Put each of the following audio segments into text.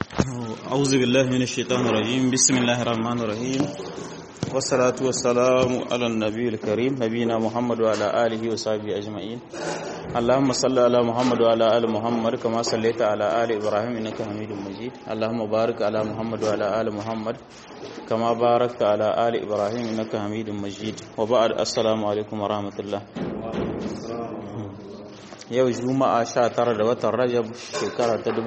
أعوذ بالله من الشيطان الرجيم بسم الله الرحمن الرحيم والصلاة والسلام على النبي الكريم نبينا محمد وعلى آله وصحبه أجمعين اللهم صل على محمد وعلى آل محمد كما صليت على آل إبراهيم إنك حميد مجيد اللهم بارك على محمد وعلى آل محمد كما باركت على آل إبراهيم إنك حميد مجيد وبعد السلام عليكم ورحمة الله yau juma'a 19 da watan rajab shekara ta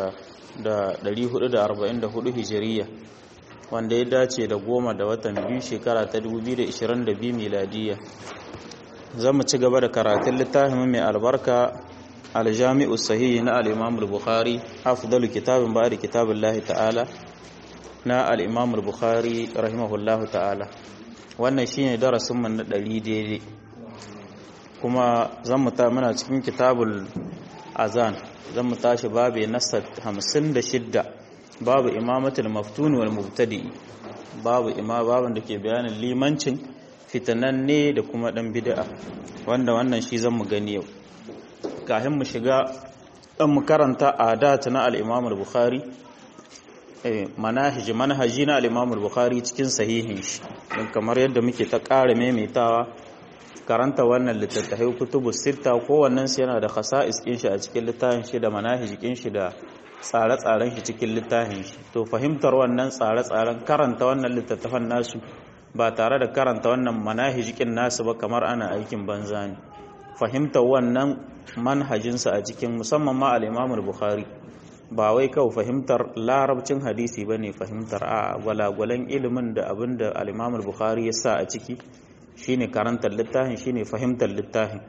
1444 hijiriya wanda ya dace da goma da watan biyu shekara ta 2022 miladiya za mu ci gaba da karatun littafin mai albarka aljami'u sahihi na al-imam al-bukhari afdalu kitabin ba'da kitabillahi ta'ala na al-imam al-bukhari rahimahullahu ta'ala wannan shine darasin mu na 100 daidai kuma zan mu ta muna cikin kitabul azan zan mu tashi babu nasa 56 babu imamatul maftun wal mubtadi babu ima babun da ke bayanin limancin fitananne da kuma dan bid'a wanda wannan shi zan mu gani yau kafin mu shiga dan mu karanta adat na al-imam al-bukhari eh manahij manhaji na al-imam al-bukhari cikin sahihin shi kamar yadda muke ta ƙara maimaitawa karanta wannan littattafai kutubu sita kowannen su yana da khasa'is kin shi a cikin littafin shi da manahij kin shi da tsare-tsaren shi cikin littafin shi to fahimtar wannan tsare-tsaren karanta wannan littattafan nasu ba tare da karanta wannan manahij kin nasu ba kamar ana aikin banza ne fahimtar wannan manhajin sa a cikin musamman ma al-Imam al-Bukhari ba wai kawai fahimtar larabcin hadisi bane fahimtar a gwalagwalan ilimin da abinda al-Imam al-Bukhari ya sa a ciki shine karantar littafin shine fahimtar littafin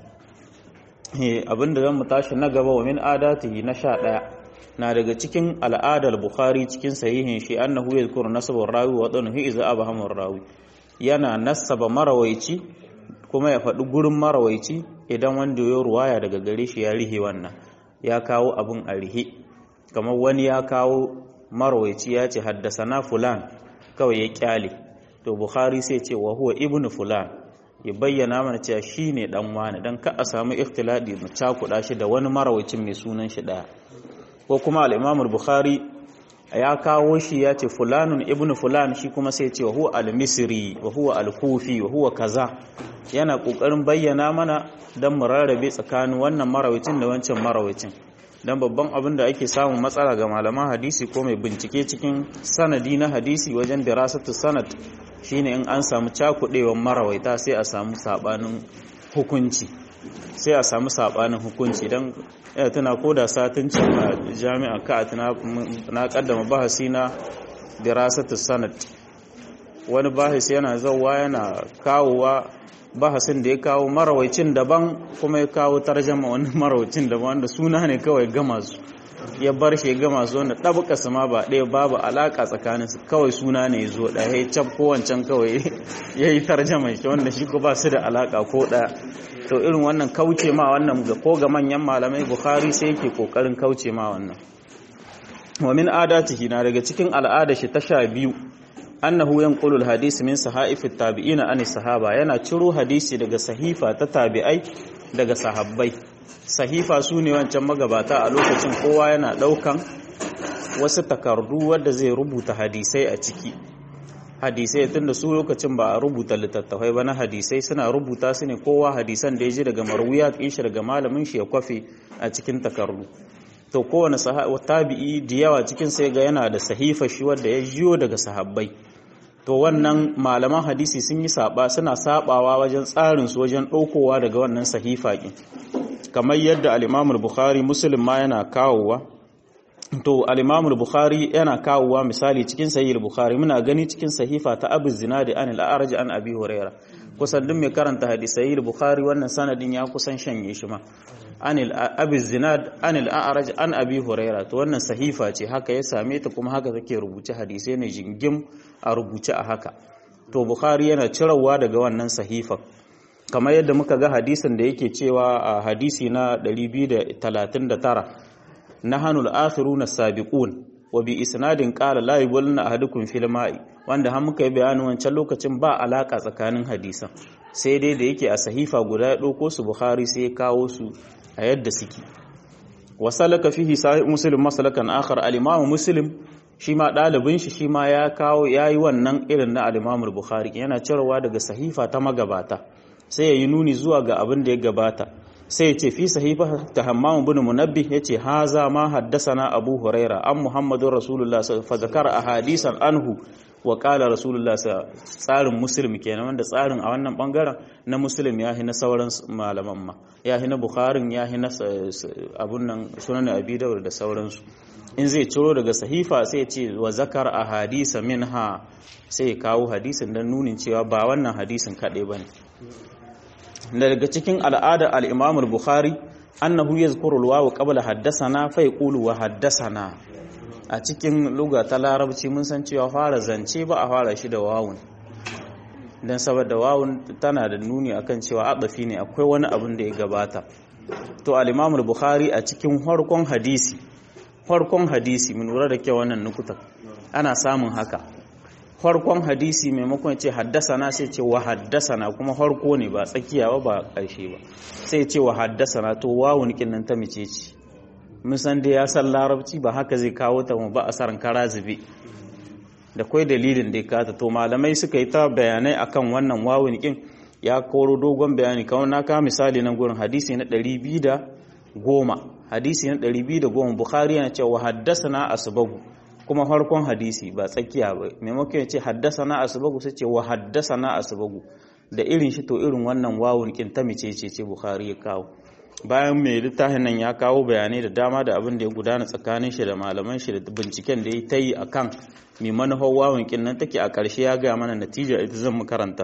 abinda zan mu tashi na gaba wa min adatihi na sha ɗaya na daga cikin al'adar bukhari cikin sahihin shi annahu yadhkuru nasabar rawi wa dhanhu iza abhamur rawi yana nasaba marawaici kuma ya faɗi gurin marawaici idan wanda ya ruwaya daga gare shi ya rihe wannan ya kawo abin a rihe kamar wani ya kawo marawaici ya ce haddasa fulan kawai ya kyale to bukhari sai ce wa huwa ibnu fulan ya bayyana mana cewa shine dan wani dan ka a samu ikhtiladi mu cakuda shi da wani marawacin mai sunan shi daya ko kuma al-imam al-bukhari ya kawo shi ya ce fulanun ibnu fulan shi kuma sai ce wa huwa al-misri wa huwa al-kufi wa huwa kaza yana kokarin bayyana mana dan mu rarrabe tsakanin wannan marawacin da wancan marawacin dan babban abin da ake samun matsala ga malaman hadisi ko mai bincike cikin sanadi na hadisi wajen dirasatu sanad shine in an samu cakudewan marawaita sai a samu sabanin hukunci sai a samu sabanin hukunci dan ya tana koda satin a jami'a ka tana na kaddama bahasi na dirasatu sanad wani bahasi yana zawwa yana kawowa bahasin da ya kawo marawaicin daban kuma ya kawo tarjama wani marawacin daban wanda suna ne kawai gama su ya bar shi gama su wanda ɗabuka su ma ba ɗaya babu alaƙa tsakanin su kawai suna ne zo ɗaya ya cap ko wancan kawai ya yi tarjama shi wanda shi ko ba su da alaƙa ko ɗaya to irin wannan kauce ma wannan ga ko ga manyan malamai bukhari sai yake kokarin kauce ma wannan wa min adatihi na daga cikin al'ada shi ta sha biyu annahu yanqulu al-hadith min sahaif at-tabi'ina an sahaba yana ciro hadisi daga sahifa ta tabi'ai daga sahabbai sahifa sune wancan magabata a lokacin kowa yana daukan wasu takardu wanda zai rubuta hadisai a ciki hadisai tunda su lokacin ba a rubuta littattafai ba na hadisai suna rubuta su ne kowa hadisan da ya ji daga marwiya shi daga malamin shi ya kwafe a cikin takardu to kowane tabi'i da yawa cikin sai ga yana da sahifa shi wanda ya jiyo daga sahabbai to wannan malaman hadisi sun yi saba suna sabawa wajen tsarin su wajen ɗaukowa daga wannan sahifa ɗin kamar yadda al-Imam bukhari Muslim ma yana kawowa to al-Imam bukhari yana kawowa misali cikin sahih bukhari muna gani cikin sahifa ta Abu Zinadi an al-A'raj an Abi Hurairah kusan duk mai karanta hadisi bukhari wannan sanadin ya kusan shanye shi ma anil abi zinad anil a'raj an abi huraira to wannan sahifa ce haka ya same ta kuma haka take rubuce hadisai ne jingim a rubuce a haka to bukhari yana cirawa daga wannan sahifa kamar yadda muka ga hadisin da yake cewa a hadisi na 239 nahanul akhiruna sabiqun wa bi isnadin qala la yubulna ahadukum fil ma'i wanda har muka yi bayanin wancan lokacin ba alaka tsakanin hadisan sai dai da yake a sahifa guda ya ɗauko su bukhari sai ya kawo su a yadda suke wa salaka fihi sahih muslim masalakan akhar al-imam muslim shi ma dalibin shi shi ma ya kawo yayi wannan irin na al-imam al-bukhari yana cirewa daga sahifa ta magabata sai yayi nuni zuwa ga abin da ya gabata sai ya ce fi sahifa ta hammam bin munabbih yace haza ma haddasana abu huraira an muhammadur rasulullah fa zakara ahadisan anhu wa qala rasulullah tsarin muslim kenan wanda tsarin a wannan bangaren na muslim ya na sauran malaman ma ya na bukharin ya na abun nan sunan abi dawud da sauransu in zai ciro daga sahifa sai ya ce wa zakar ahadisa minha sai ya kawo hadisin dan nunin cewa ba wannan hadisin kadai bane daga cikin al'adar al-Imam al-Bukhari annahu yazkuru al-wawu qabla haddathana fa yaqulu wa haddathana a cikin lugha ta larabci mun san cewa fara zance ba a fara shi da wawun dan saboda wawun tana da nuni akan cewa adafi ne akwai wani abin da ya gabata to al-Imam al-Bukhari a cikin farkon hadisi farkon hadisi mun lura da kyau wannan nukuta ana samun haka farkon hadisi maimakon ce haddasana sai ce wa haddasana kuma farko ne ba tsakiya ba ba ƙarshe ba sai ce wa haddasana to wawun kinnan ta mice ce mun san dai ya san larabci ba haka zai kawo ta ba a saran kara zube da kai dalilin da ya kata to malamai suka yi ta bayanai akan wannan wawun kin ya koro dogon bayani kawai na ka misali nan gurin hadisi na 210 hadisi na 210 bukhari yana cewa haddasana asbagu kuma farkon hadisi ba tsakiya ba maimakon ya ce haddasa na asibagu sai ce wa haddasa na asibagu da irin shi to irin wannan wawun kin ta mice ce ce bukhari ya kawo bayan mai littafin nan ya kawo bayanai da dama da abin da ya gudana tsakanin shi da malaman shi da binciken da ya ta yi akan mai manufar wawun kin nan take a ƙarshe ya gaya mana natija ita zan mu karanta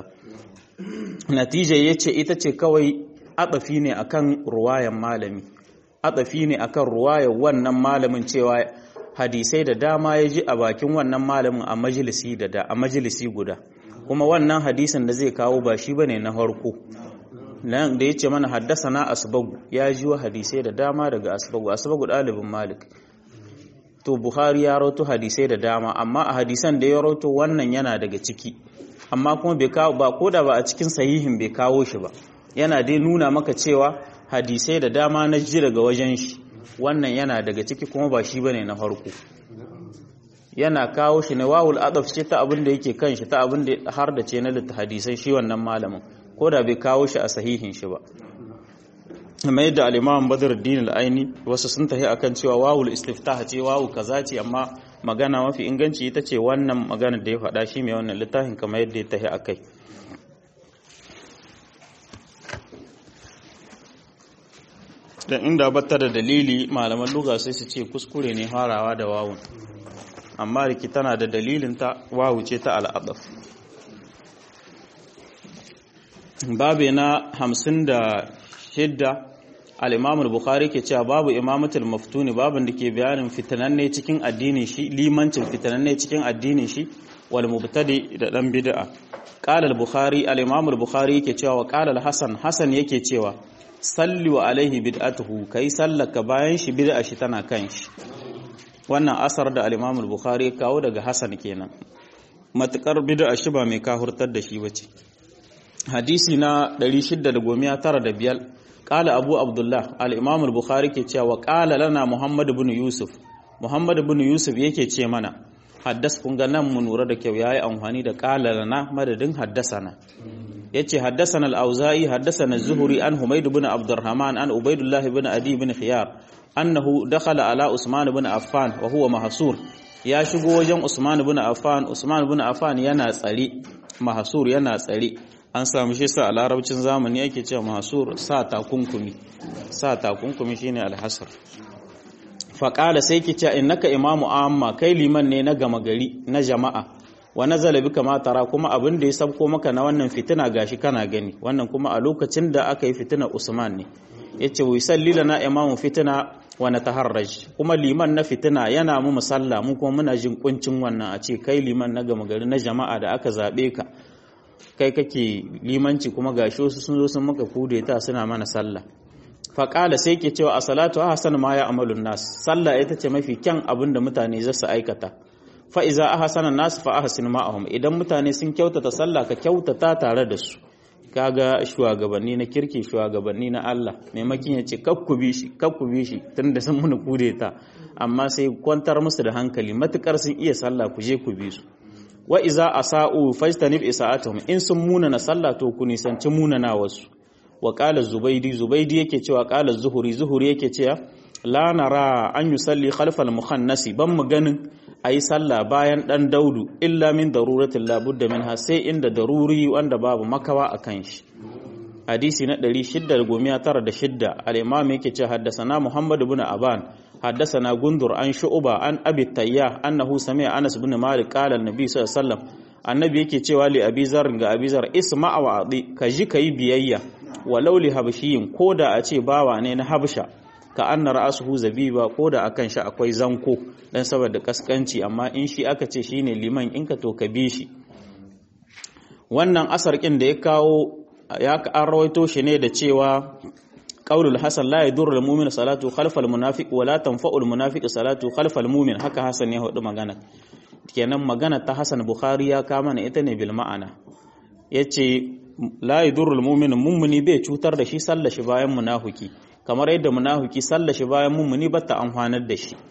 natija ya ce ita ce kawai atsafi ne akan ruwayan malami atsafi ne akan ruwayan wannan malamin cewa hadisai da dama ya ji a bakin wannan malamin a majalisi da a majalisi guda kuma wannan hadisin da zai kawo ba shi bane na harko nan da yace mana haddasana asbagu ya ji wa hadisai da dama daga asbagu asbagu dalibin malik to buhari ya rawato hadisai da dama amma a hadisan da ya rawato wannan yana daga ciki amma kuma bai kawo ba koda ba a cikin sahihin bai kawo shi ba yana dai nuna maka cewa hadisai da dama na ji daga wajen shi wannan yana daga ciki kuma ba shi bane na farko yana kawo shi ne wawul adaf ce ta abin da yake kan shi ta abin da har da ce na litta hadisai shi wannan malamin ko da bai kawo shi a sahihin shi ba amma yadda al-imam badruddin al-aini wasu sun tafi akan cewa wawul istiftah ce wawu kaza ce amma magana mafi inganci ita ce wannan magana da ya faɗa shi mai wannan littafin kamar yadda ya tafi akai da inda batta da dalili malaman luga sai su ce kuskure ne harawa da wawun amma riki tana da dalilin ta wawu ce ta al'adaf babu na hamsin da shidda al'imamul bukhari ke cewa babu imamatul maftuni babin da ke bayanin fitananne cikin addinin shi limancin fitananne cikin addinin shi wal mubtadi da dan bid'a qala al-bukhari al-imam al-bukhari yake cewa wa qala al-hasan hasan yake cewa salli wa alaihi bid'atuhu kai sallaka bayan shi bid'a shi tana kan shi wannan asar da al-imam al-bukhari kawo daga hasan kenan matukar bid'a shi ba mai kahurtar da shi bace hadisi na 695 qala abu abdullah al-imam al-bukhari ke cewa qala lana muhammad ibn yusuf muhammad ibn yusuf yake ce mana haddas kun ga nan mu lura da kyau yayi amfani da qala lana madadin haddasana yace haddasana al-auza'i haddasana az-zuhri an humayd ibn abdurrahman an ubaydullah ibn adi ibn khiyar annahu dakhala ala usman ibn affan wa huwa mahsur ya shigo wajen usman ibn affan usman ibn affan yana tsare mahsur yana tsare an samu shi sa a larabcin zamani yake cewa mahsur sa takunkumi sa takunkumi shine al-hasr faƙala sai ki ce innaka imamu amma kai liman ne na gama gari na jama'a wa nazala bika ma tara kuma abin da ya sabko maka na wannan fitina gashi kana gani wannan kuma a lokacin da aka yi fitina Usman ne yace wa yusalli lana imamu fitina wa nataharraj kuma liman na fitina yana mu musalla mu kuma muna jin kuncin wannan a ce kai liman na gama gari na jama'a da aka zabe ka kai kake limanci kuma gashi wasu sun zo sun maka kudeta suna mana sallah faƙala sai ke cewa a salatu a hasan ma ya amalun nas sallah ita ce mafi kyan abin da mutane za su aikata fa'iza a hasanan nasu fa a hasin ma'ahum idan mutane sun kyautata sallah ka kyautata tare da su kaga shugabanni na kirki shugabanni na Allah maimakin ya ce kakku bi shi kakku bi shi tunda sun muni kudeta amma sai kwantar musu da hankali matukar sun iya sallah ku je ku bi su wa iza asa'u fajtanib isa'atuhum in sun muna na sallah to ku nisanci muna na wasu wa qala zubaydi zubaydi yake cewa qala zuhuri zuhuri yake cewa la nara an yusalli khalfal mukhannasi ban mu ganin ayi sallah bayan dan daudu illa min daruratin la budda minha sai inda daruri wanda babu makawa akan shi hadisi na 696 al-imam yake cewa haddathana muhammad ibn aban حدثنا جندر عن شعبة عن أبي التياح أنه سمع أنس بن مالك قال النبي صلى الله عليه وسلم annabi yake cewa li abi zar ga abi zar isma wa adi ka ji kai biyayya walau li habshiyin koda a ce bawa ne na habsha ka anna ra'asuhu zabiba koda akan shi akwai zanko dan saboda kaskanci amma in shi aka ce shine liman in ka to ka bi shi wannan asar kin da ya kawo ya an rawaito shi ne da cewa qaulul hasan la yadurru al-mu'min salatu khalfal munafiq wa la tanfa'u al-munafiq salatu khalfal mu'min haka hasan ya hudu magana kenan magana ta hasan bukhari ya kama na ita ne bil ma'ana yace la yadurru al-mu'min mummuni bai cutar da shi sallar shi bayan munafiki kamar yadda munafiki sallar shi bayan mummuni bata amfanar da shi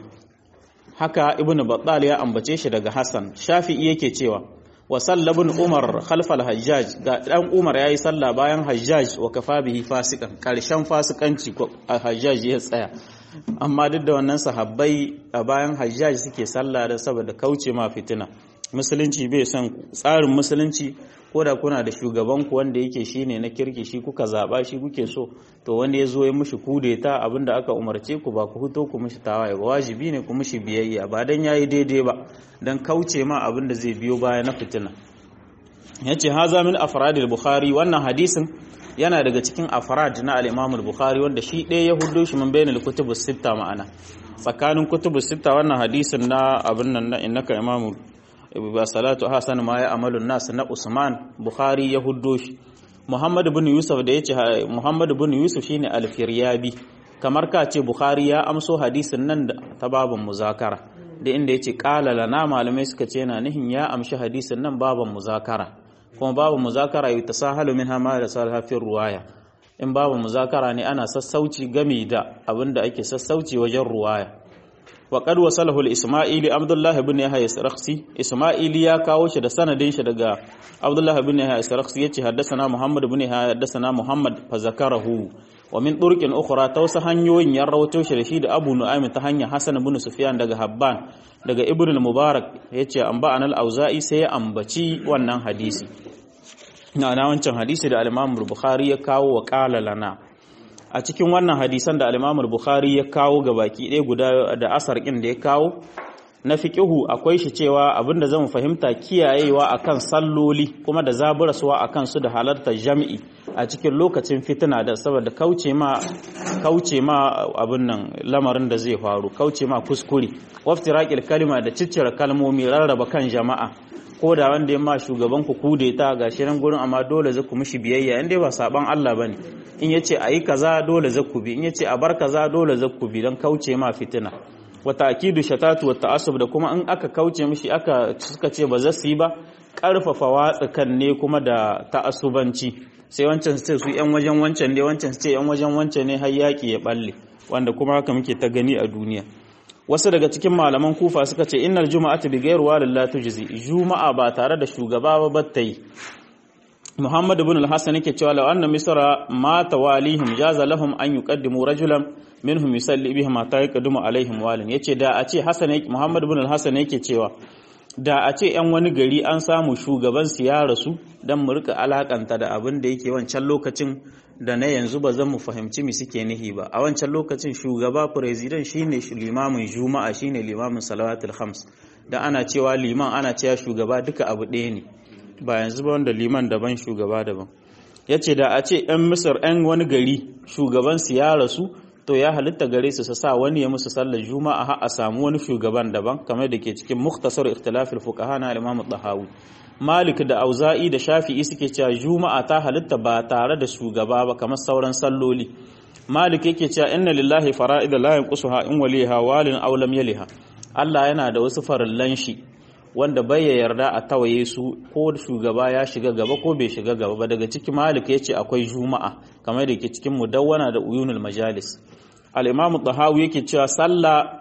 haka ibnu battal ya ambace shi daga hasan shafi'i yake cewa wa sallabin umar khalfal hajjaj ga dan umar yayi sallah bayan hajjaj wa kafa bihi fasikan karshen fasikanci hajjaj ya tsaya amma duk da wannan sahabbai a bayan hajjaj suke sallah da saboda kauce ma fitina musulunci bai son tsarin musulunci ko da kuna da shugaban ku wanda yake shine na kirki shi kuka zaba shi kuke so to wanda ya zo ya mushi kudeta abinda aka umarce ku ba ku fito ku mushi tawaye ba wajibi ne ku mushi biyayya ba dan yayi daidai ba dan kauce ma abinda zai biyo baya na fitina yace haza min afrad al-bukhari wannan hadisin yana daga cikin afrad na al-imam al-bukhari wanda shi ɗaya ya hudo shi min bainal kutubus sitta ma'ana tsakanin kutubus sitta wannan hadisin na abin nan na innaka imamu ba salatu hasan ma ya amalun nas na usman bukhari ya huddo shi muhammad ibn yusuf da yace muhammad ibn yusuf shine al-firyabi kamar ka ce bukhari ya amso hadisin nan ta babun muzakara da inda yace qala lana malamai suka ce yana nihin ya amshi hadisin nan babun muzakara kuma babu muzakara yi tasahalu minha ma da salha fi ruwaya in babu muzakara ne ana sassauci game da abinda ake sassauci wajen ruwaya وقد وصله الإسماعيلي عبد الله بن يحيى السرخسي إسماعيلي يا kawo shi da sanadin shi daga Abdullah ibn Yahya al-Sarakhsi yace haddathana Muhammad ibn Yahya haddathana Muhammad fa zakarahu wa min turqin ukhra ta wasu hanyoyin ya rawato shi da shi da Abu Nu'aym ta hanya Hasan ibn Sufyan daga Habban daga Ibn al-Mubarak yace an ba anal auza'i sai ya ambaci wannan hadisi na na wancan hadisi da al-Imam Bukhari ya kawo wa qala lana a cikin wannan hadisan da al-Imam Bukhari ya kawo ga baki ɗaya guda da asar ɗin da ya kawo na fiqihu akwai shi cewa abinda zamu fahimta kiyayewa akan salloli kuma da zaburaswa akan su da halartar jami'i a cikin lokacin fitina da saboda kauce ma kauce ma abin nan lamarin da zai faru kauce ma kuskure waftiraqil kalima da ciccire kalmomi rarraba kan jama'a ko da wanda ya ma shugaban ku kudeta gashi nan gurin amma dole zaku mishi biyayya in dai ba saban Allah bane in yace ayi kaza dole zaku bi in yace a bar kaza dole zaku bi dan kauce ma fitina wa ta'kidu shatatu wa ta'assub da kuma in aka kauce mishi aka suka ce ba za su yi ba karfafa watsa kan ne kuma da ta'assubanci sai wancan su ce su yan wajen wancan ne wancan su ce yan wajen wancan ne har yaki ya balle wanda kuma haka muke ta gani a duniya wasu daga cikin malaman kufa suka ce innal juma'atu bi ghayri walil tujzi juma'a ba tare da shugaba ba battai Muhammad ibn al-Hasan yake cewa law anna misra ma tawalihim jaza lahum an yuqaddimu rajulan minhum yusalli bihim ma ta yaqdimu alaihim walin yace da a ce Hasan Muhammad ibn al-Hasan yake cewa da a ce yan wani gari an samu shugaban su ya rasu dan mu rika alakanta da abin da yake wancan lokacin da na yanzu ba zan mu fahimci mi suke nihi ba a wancan lokacin shugaba president shine limamin juma'a shine limamin salawatul khams da ana cewa liman ana cewa shugaba duka abu ɗaya ne ba yanzu ba wanda liman daban shugaba daban ya ce da a ce 'yan misir 'yan wani gari shugabansu ya rasu to ya halitta gare su su sa wani ya musu sallar juma'a har a samu wani shugaban daban kamar da ke cikin muktasar ikhtilafil fuqaha na imam tahawi malik da auza'i da shafi'i suke cewa juma'a ta halitta ba tare da shugaba ba kamar sauran salloli malik yake cewa inna lillahi fara'ida la yanqusuha in waliha walin aw lam yaliha Allah yana da wasu farillan shi wanda bai yarda a tawaye su ko shugaba ya shiga gaba ko bai shiga gaba ba daga cikin malik ya ce akwai juma'a kamar da ke cikin mudawwana da uyunul majalis al-imam tahawi yake cewa sallah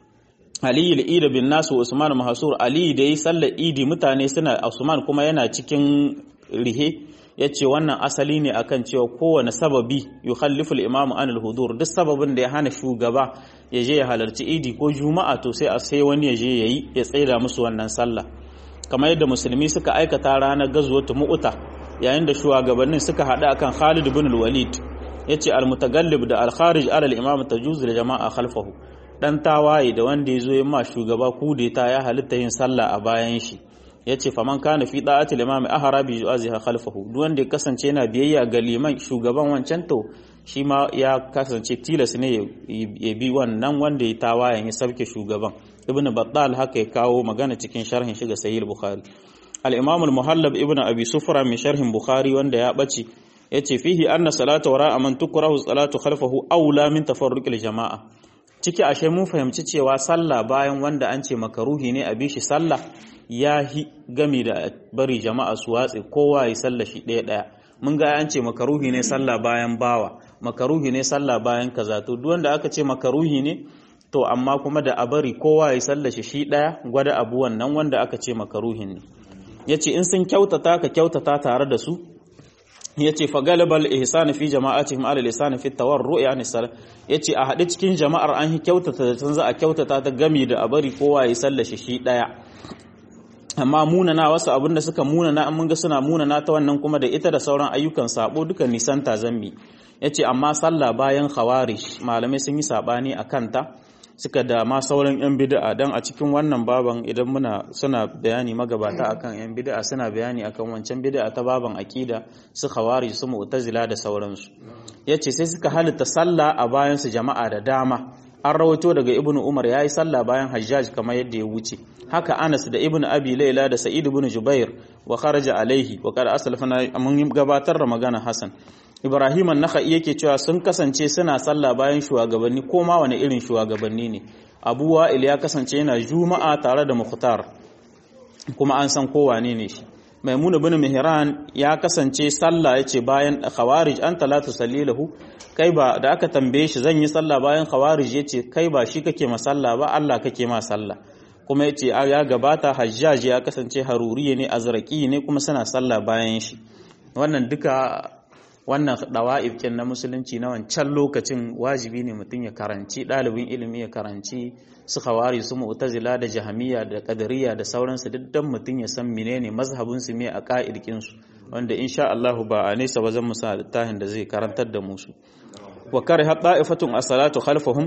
Ali al-Ida bin Nasu Usman Mahsur Ali da yi sallar Idi mutane suna Usman kuma yana cikin rihe yace wannan asali ne akan cewa kowane sababi yukhallifu al-imam an al-hudur duk sababin da ya hana shugaba ya je ya halarci Idi ko Juma'a to sai a sai wani ya je yayi ya tsaida musu wannan sallah kamar yadda musulmi suka aikata ranar gazwatu mu'uta yayin da shugabannin suka hada akan Khalid ibn al-Walid yace al-mutagallib da al-kharij ala al-imam tajuz da jama'a khalfahu dan tawaye da wanda ya zo ya ma shugaba kudeta ya halitta yin sallah a bayan shi ya ce faman kana fi da'atil imami ahara bi ju'aziha khalfahu duk wanda ya kasance yana biyayya ga liman shugaban wancan to shi ma ya kasance tilas ne ya bi wannan wanda ya tawayen ya sabke shugaban ibnu battal haka ya kawo magana cikin sharhin shi ga sahih bukhari al-imam al-muhallab ibnu abi sufra min sharhin bukhari wanda ya bace yace fihi anna salata wara man tukrahu salatu khalfahu aula min tafarruqil jama'a ciki ashe mun fahimci cewa sallah bayan wanda an ce makaruhi ne a bishi sallah ya hi gami da bari jama'a su watse kowa ya sallah shi ɗaya ɗaya mun ga an ce makaruhi ne sallah bayan bawa makaruhi ne sallah bayan kaza to duk wanda aka ce makaruhi ne to amma kuma da a bari kowa ya sallah shi shi ɗaya gwada abu wannan wanda aka ce makaruhin ne yace in sun kyautata ka kyautata tare da su yace fa galibal ihsan fi jama'atihim ala lisan fi tawarru yani sal yace a hade cikin jama'ar an kyautata da tun za a kyautata ta gami da a bari kowa ya sallashi shi daya amma munana wasu abinda suka munana an mun ga suna munana ta wannan kuma da ita da sauran ayyukan sabo duka nisanta zambi yace amma sallah bayan khawarij malamai sun yi sabani akan ta suka da ma sauran yan bid'a dan a cikin wannan baban idan muna suna bayani magabata akan yan bid'a suna bayani akan wancan bid'a ta baban aqida su khawarij su mu'tazila da sauransu yace sai suka halitta sallah a bayan su jama'a da dama an rawaito daga ibnu umar yayi sallah bayan hajjaj kamar yadda ya wuce haka anas da ibnu abi laila da sa'id ibn jubair wa kharaja alaihi wa qad aslafana mun gabatar da magana hasan Ibrahim an-Nakhai yake cewa sun kasance suna sallah bayan shugabanni ko ma wani irin shugabanni ne Abu Wa'il ya kasance yana Juma'a tare da Mukhtar kuma an san ko wane ne shi Maimun ibn Mihran ya kasance sallah yace bayan Khawarij an talatu sallilahu kai ba da aka tambaye shi zan yi sallah bayan Khawarij yace kai ba shi kake ma sallah ba Allah kake ma sallah kuma yace ya gabata Hajjaj ya kasance Haruriye ne Azraqi ne kuma suna sallah bayan shi wannan duka wannan dawa'ib kin na musulunci na wancan lokacin wajibi ne mutum ya karanci ɗalibin ilimi ya karanci su khawari su mu'tazila da jahamiya da qadariyya da sauransu duk dan mutum ya san menene mazhabin su me a ka'idkin su wanda insha Allah ba a nesa ba zan musa littafin da zai karantar da musu wa kariha ta'ifatun as-salatu khalfahum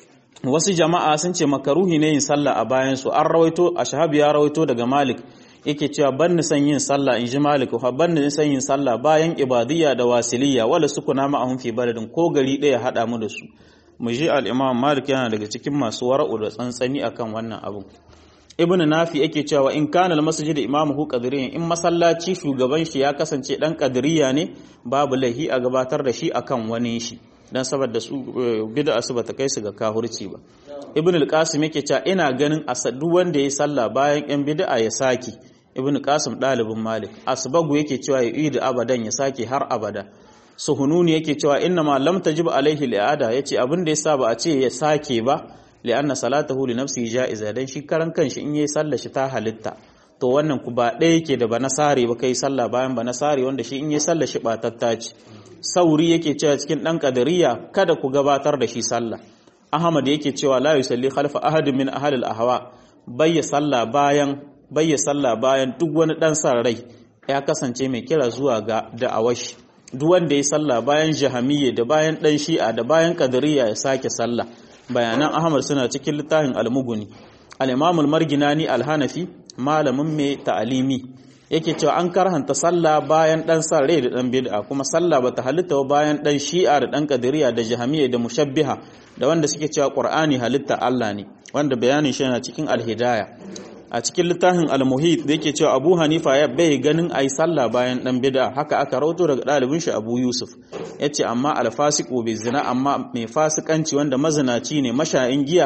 wasu jama'a sun ce makaruhi ne yin sallah a bayan su an rawaito ashabi ya rawaito daga malik yake cewa ban ni san yin sallah in ji malik fa ban ni san yin sallah bayan ibadiyya da wasiliya wala sukuna ma'ahum fi baladin ko gari ɗaya hada mu da su mu ji al-imam malik yana daga cikin masu wara'u da tsantsani akan wannan abu ibnu nafi yake cewa in kana al-masjid imamuhu qadiriyyan in masallaci shugaban shi ya kasance dan qadiriyya ne babu lahi a gabatar da shi akan wani shi dan saboda su bid'a su bata kai su ga kahurci ba ibnu al-qasim yake cewa ina ganin asadu wanda ya sallah bayan yan bid'a ya saki ibn qasim dalibin malik asbagu yake cewa ya yi abadan ya sake har abada suhununi yake cewa inna ma lam tajib alaihi li'ada yace abin da yasa ba a ce ya sake ba li'anna salatahu li nafsihi ja'iza dan shi karan kanshi in yayi sallar shi ta halitta to wannan ku ba ɗaya yake da banasare ba kai sallah bayan banasare wanda shi in yayi sallar shi batatta ce sauri yake cewa cikin dan kadariya kada ku gabatar da shi sallah ahmad yake cewa la yusalli khalfa ahadin min ahli al-ahwa bayya sallah bayan bayya sallah bayan duk wani dan san rai ya kasance mai kira zuwa ga da'awashi duk wanda ya sallah bayan jahamiyya da bayan dan shi'a da bayan kadariya ya sake sallah bayanan ahmad suna cikin littafin al-muguni al-imam al-marginani al-hanafi malamin mai ta'alimi yake cewa an karhanta sallah bayan dan san rai da dan bid'a kuma sallah bata halitta ba bayan dan shi'a da dan kadiriya da jahamiyya da mushabbiha da wanda suke cewa qur'ani halitta Allah ne wanda bayanin shi yana cikin al-hidayah a cikin littafin al-muhit da yake cewa Abu Hanifa ya bai ganin ayi sallah bayan dan bid'a haka aka rawato daga dalibin shi Abu Yusuf yace amma al-fasiqu bi zina amma mai fasikanci wanda mazinaci ne mashayin giya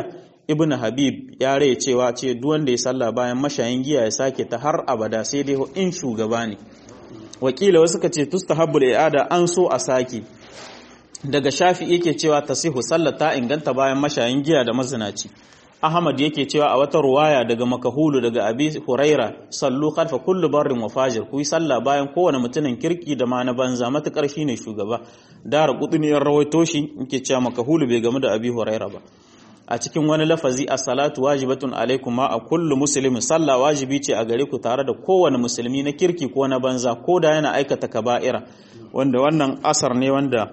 ibn habib ya rai cewa ce duk wanda ya sallah bayan mashayin giya ya sake ta har abada sai dai in shugaba ne wakila wasu ka ce tustahabbul i'ada an so a sake daga shafi yake cewa tasihu sallar ta inganta bayan mashayin giya da mazinaci ahmad yake cewa a wata ruwaya daga makahulu daga abi huraira sallu khalfa kullu barrin wa fajir ku yi sallah bayan kowane mutumin kirki da ma na banza matukar shine shugaba dara kuduniyar rawaito shi yake cewa makahulu bai gamu da abi huraira ba a cikin wani lafazi a salatu wajibatun alaikum ma a kullu muslimin sallah wajibi ce a gare ku tare da kowane musulmi na kirki ko na banza ko da yana aikata kaba'ira wanda wannan asar ne wanda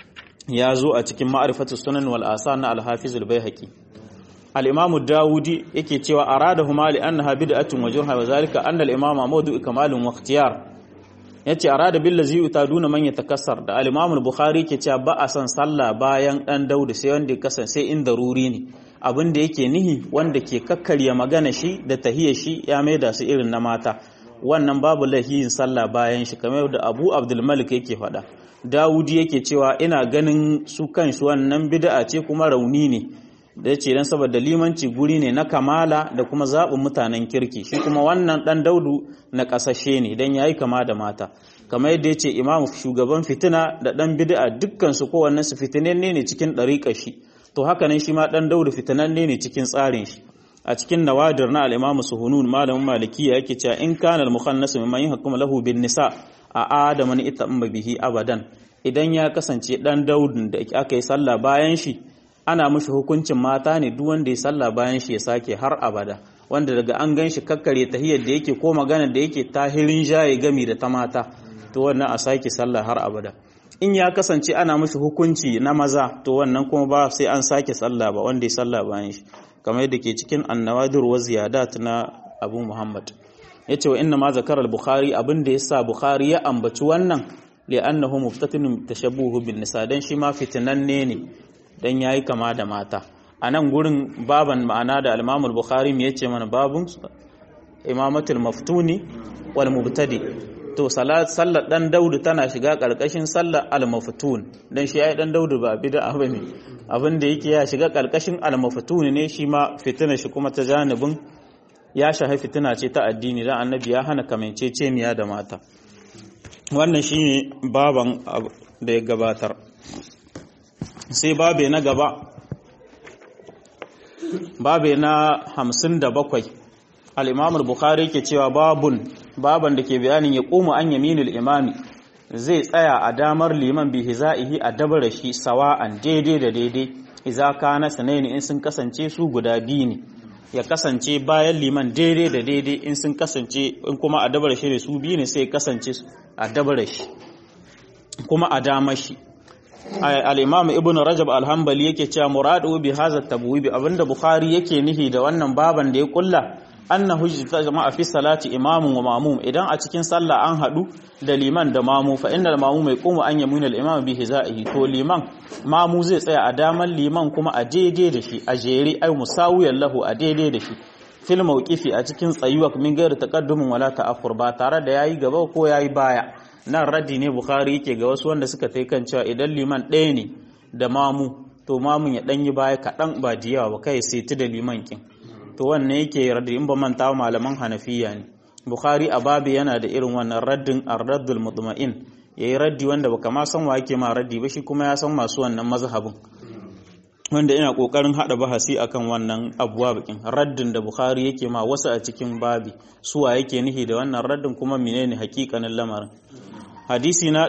ya zo a cikin ma'arifatu sunan wal asa na al-hafiz al-baihaqi al-imam dawudi yake cewa aradahuma li annaha bid'atun wa jurha wa zalika anna al-imama mawdu'u kamalun wa ikhtiyar yace arada bil ladzi utaduna man yatakassar da al-imam al-bukhari yake cewa ba a san sallah bayan dan daudi sai wanda ya kasance in daruri ne abin da yake nihi wanda ke kakkarya magana shi da tahiyya shi ya maida su irin na mata wannan babu lahiyin sallah bayan shi kamar da Abu Abdul Malik yake faɗa Dawudi yake cewa ina ganin su kansu wannan bid'a ce kuma rauni ne da yace dan saboda limanci guri ne na kamala da kuma zaɓin mutanen kirki shi kuma wannan dan Daudu na kasashe ne dan yayi kama da mata kamar yadda yace imam shugaban fitina da dan bid'a dukkan su kowannen su fitinanne ne cikin dariƙar shi to haka nan shi ma dan Daudu fitinanne ne cikin tsarin shi a cikin nawadir na al-imam suhunun malamin malikiya yake cewa in kana al-mukhannas mimman yahkum lahu bin nisa a adaman itamma bihi abadan idan ya kasance dan daudin da aka yi sallah bayan shi ana mushi hukuncin mata ne duk wanda ya sallah bayan shi ya sake har abada wanda daga an gan shi kakkare tahiyar da yake ko magana da yake tahirin jaye gami da ta mata to wannan a sake sallah har abada in ya kasance ana mushi hukunci na maza to wannan kuma ba sai an sake sallah ba wanda ya sallah bayan shi kamar yadda ke cikin annawadir wa ziyadat na abu muhammad ya ce wa inna ma zakar al-bukhari abin da ya sa bukhari ya ambaci wannan li'annahu muftatinun tashabbuhu bin nisa dan shi ma fitinanne ne dan yayi kama da mata a nan gurin baban ma'ana da al-imam al-bukhari me yace mana babun imamatul maftuni wal mubtadi to salat sallar dan daudu tana shiga karkashin sallar al-maftun dan shi yayi dan daudu ba bid'a bane abin da yake ya shiga karkashin al-maftun ne shi ma fitina shi kuma ta janibin ya shahi fitina ce ta addini dan annabi ya hana kamanceceniya da mata wannan shine baban da ya gabatar sai babe na gaba babe na 57 al-imam al-bukhari ke cewa babun baban da ke bayanin ya koma an yaminul imami zai tsaya a damar liman bi hizaihi a dabara shi sawa'an daidai da daidai idza kana sanaini in sun kasance su guda biyu ne ya kasance bayan liman daidai da daidai in sun kasance in kuma a dabara shi ne su biyu ne sai kasance a dabara shi kuma a damar shi al-imam ibnu rajab al-hanbali yake cewa muradu bi hadha at-tabwib abinda bukhari yake nihi da wannan baban da ya kulla annahu jama'a fi salati imamun wa mamum idan a cikin sallah an hadu da liman da mamu fa innal mamum yaqumu an yamuna al-imam bi hizaihi to liman mamu zai tsaya a daman liman kuma a daidai da shi a jere ai musawiyan lahu a daidai da shi fil mawqifi a cikin tsayuwa min gairi taqaddumin wala ta'akhur ba tare da yayi gaba ko yayi baya nan raddi ne bukhari yake ga wasu wanda suka tai kan cewa idan liman ɗaya ne da mamu to mamun ya ɗanyi baya kaɗan ba da yawa ba kai sai da liman kin to wannan yake raddi in ba manta malaman hanafiya ne bukhari a babu yana da irin wannan raddin ar-raddul mutma'in yayi raddi wanda baka ma san wa yake ma raddi ba shi kuma ya san masu wannan mazhabin wanda ina kokarin hada bahasi akan wannan abuwa bakin raddin da bukhari yake ma wasu a cikin babi suwa yake nihi da wannan raddin kuma menene hakikanin lamarin hadisi na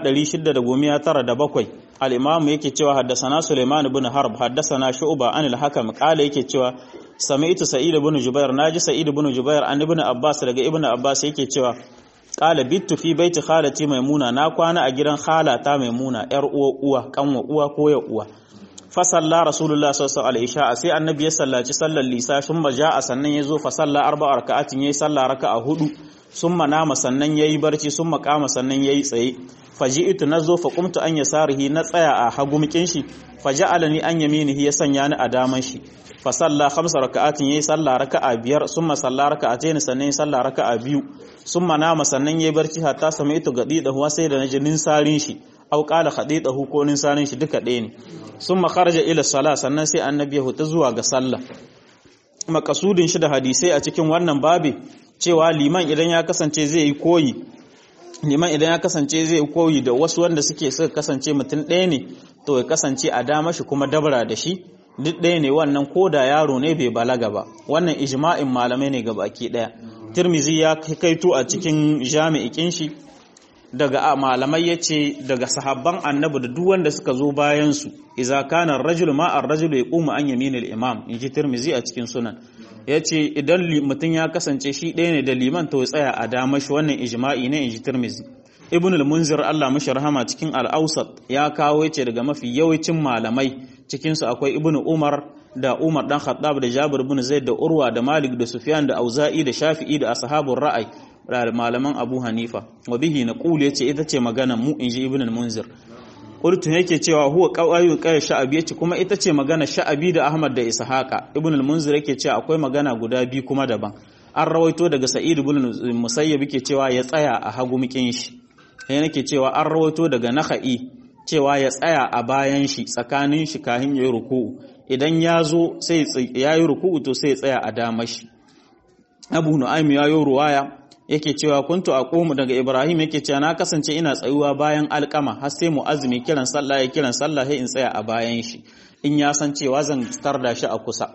697 al-imam yake cewa haddasana Sulaiman ibn Harb haddasana Shu'ba an al-Hakam kala yake cewa sami'tu Sa'id ibn Jubair naji Sa'id ibn Jubair an ibn Abbas daga ibn Abbas yake cewa qala bittu fi baiti khalati maimuna na kwana a gidan khalata maimuna yar uwa uwa kanwa uwa ko ya uwa fa salla rasulullah sallallahu alaihi wasallam sai annabi ya sallaci sallar lisa sun maja sannan yazo fa salla arba'a raka'atin yayi sallah raka'a hudu summa nama sannan yayi barci summa kama sannan yayi tsaye faji'tu nazo fa qumtu an yasarihi na tsaya a hagumkin shi faja'alani an yaminihi ya sanya ni a daman shi fa salla khamsa raka'atin yayi salla raka'a biyar summa salla raka'atayn sannan salla raka'a biyu summa nama sannan yayi barci hatta sami'tu gadi da huwa sai da naji ninsarin shi aw qala khadidahu ko ninsarin shi duka ɗaya ne summa kharaja ila sala sannan sai annabi ya huta zuwa ga sallah makasudin shi da hadisai a cikin wannan babi cewa liman idan ya kasance zai yi koyi liman idan ya kasance zai yi koyi da wasu wanda suke suka kasance mutum ɗaya ne to ya kasance a dama shi kuma dabara da shi duk ɗaya ne wannan ko da yaro ne bai balaga ba wannan ijma'in malamai ne baki ɗaya tirmizi ya kaito a cikin jami'ikin shi daga malamai ya ce daga sahabban annabi da duk wanda suka zo bayan su iza kana rajul ma ar-rajul yaqumu an yaminil imam inji tirmizi a cikin sunan yace idan mutum ya kasance shi ɗaya ne da liman to ya tsaya a dama shi wannan ijma'i ne inji tirmizi ibn al-munzir Allah mashi rahama cikin al-awsat ya kawo yace daga mafi yawancin malamai cikin su akwai ibn umar da umar dan khattab da jabir ibn zaid da urwa da malik da sufyan da auza'i da shafi'i da ashabur ra'ay da malaman abu hanifa wa bihi naqul yace ita ce magana mu inji ibn al-munzir qultu yake cewa huwa qawayu qay sha'abi yace kuma ita ce magana sha'abi da ahmad da ishaqa ibn al-munzir yake cewa akwai magana guda biyu kuma daban an rawaito daga sa'id ibn musayyib yake cewa ya tsaya a hagu mikin shi sai nake cewa an rawaito daga naha'i cewa ya tsaya a bayan shi tsakanin shi kahin yayi ruku'u idan ya zo sai yayi ruku'u to sai ya tsaya a dama shi Abu Nu'aym ya yi ruwaya yake cewa kuntu aqumu daga Ibrahim yake cewa na kasance ina tsayuwa bayan alkama har sai mu'azzimi kiran sallah ya kiran sallah sai in tsaya a bayan shi in ya san cewa zan tarda shi a kusa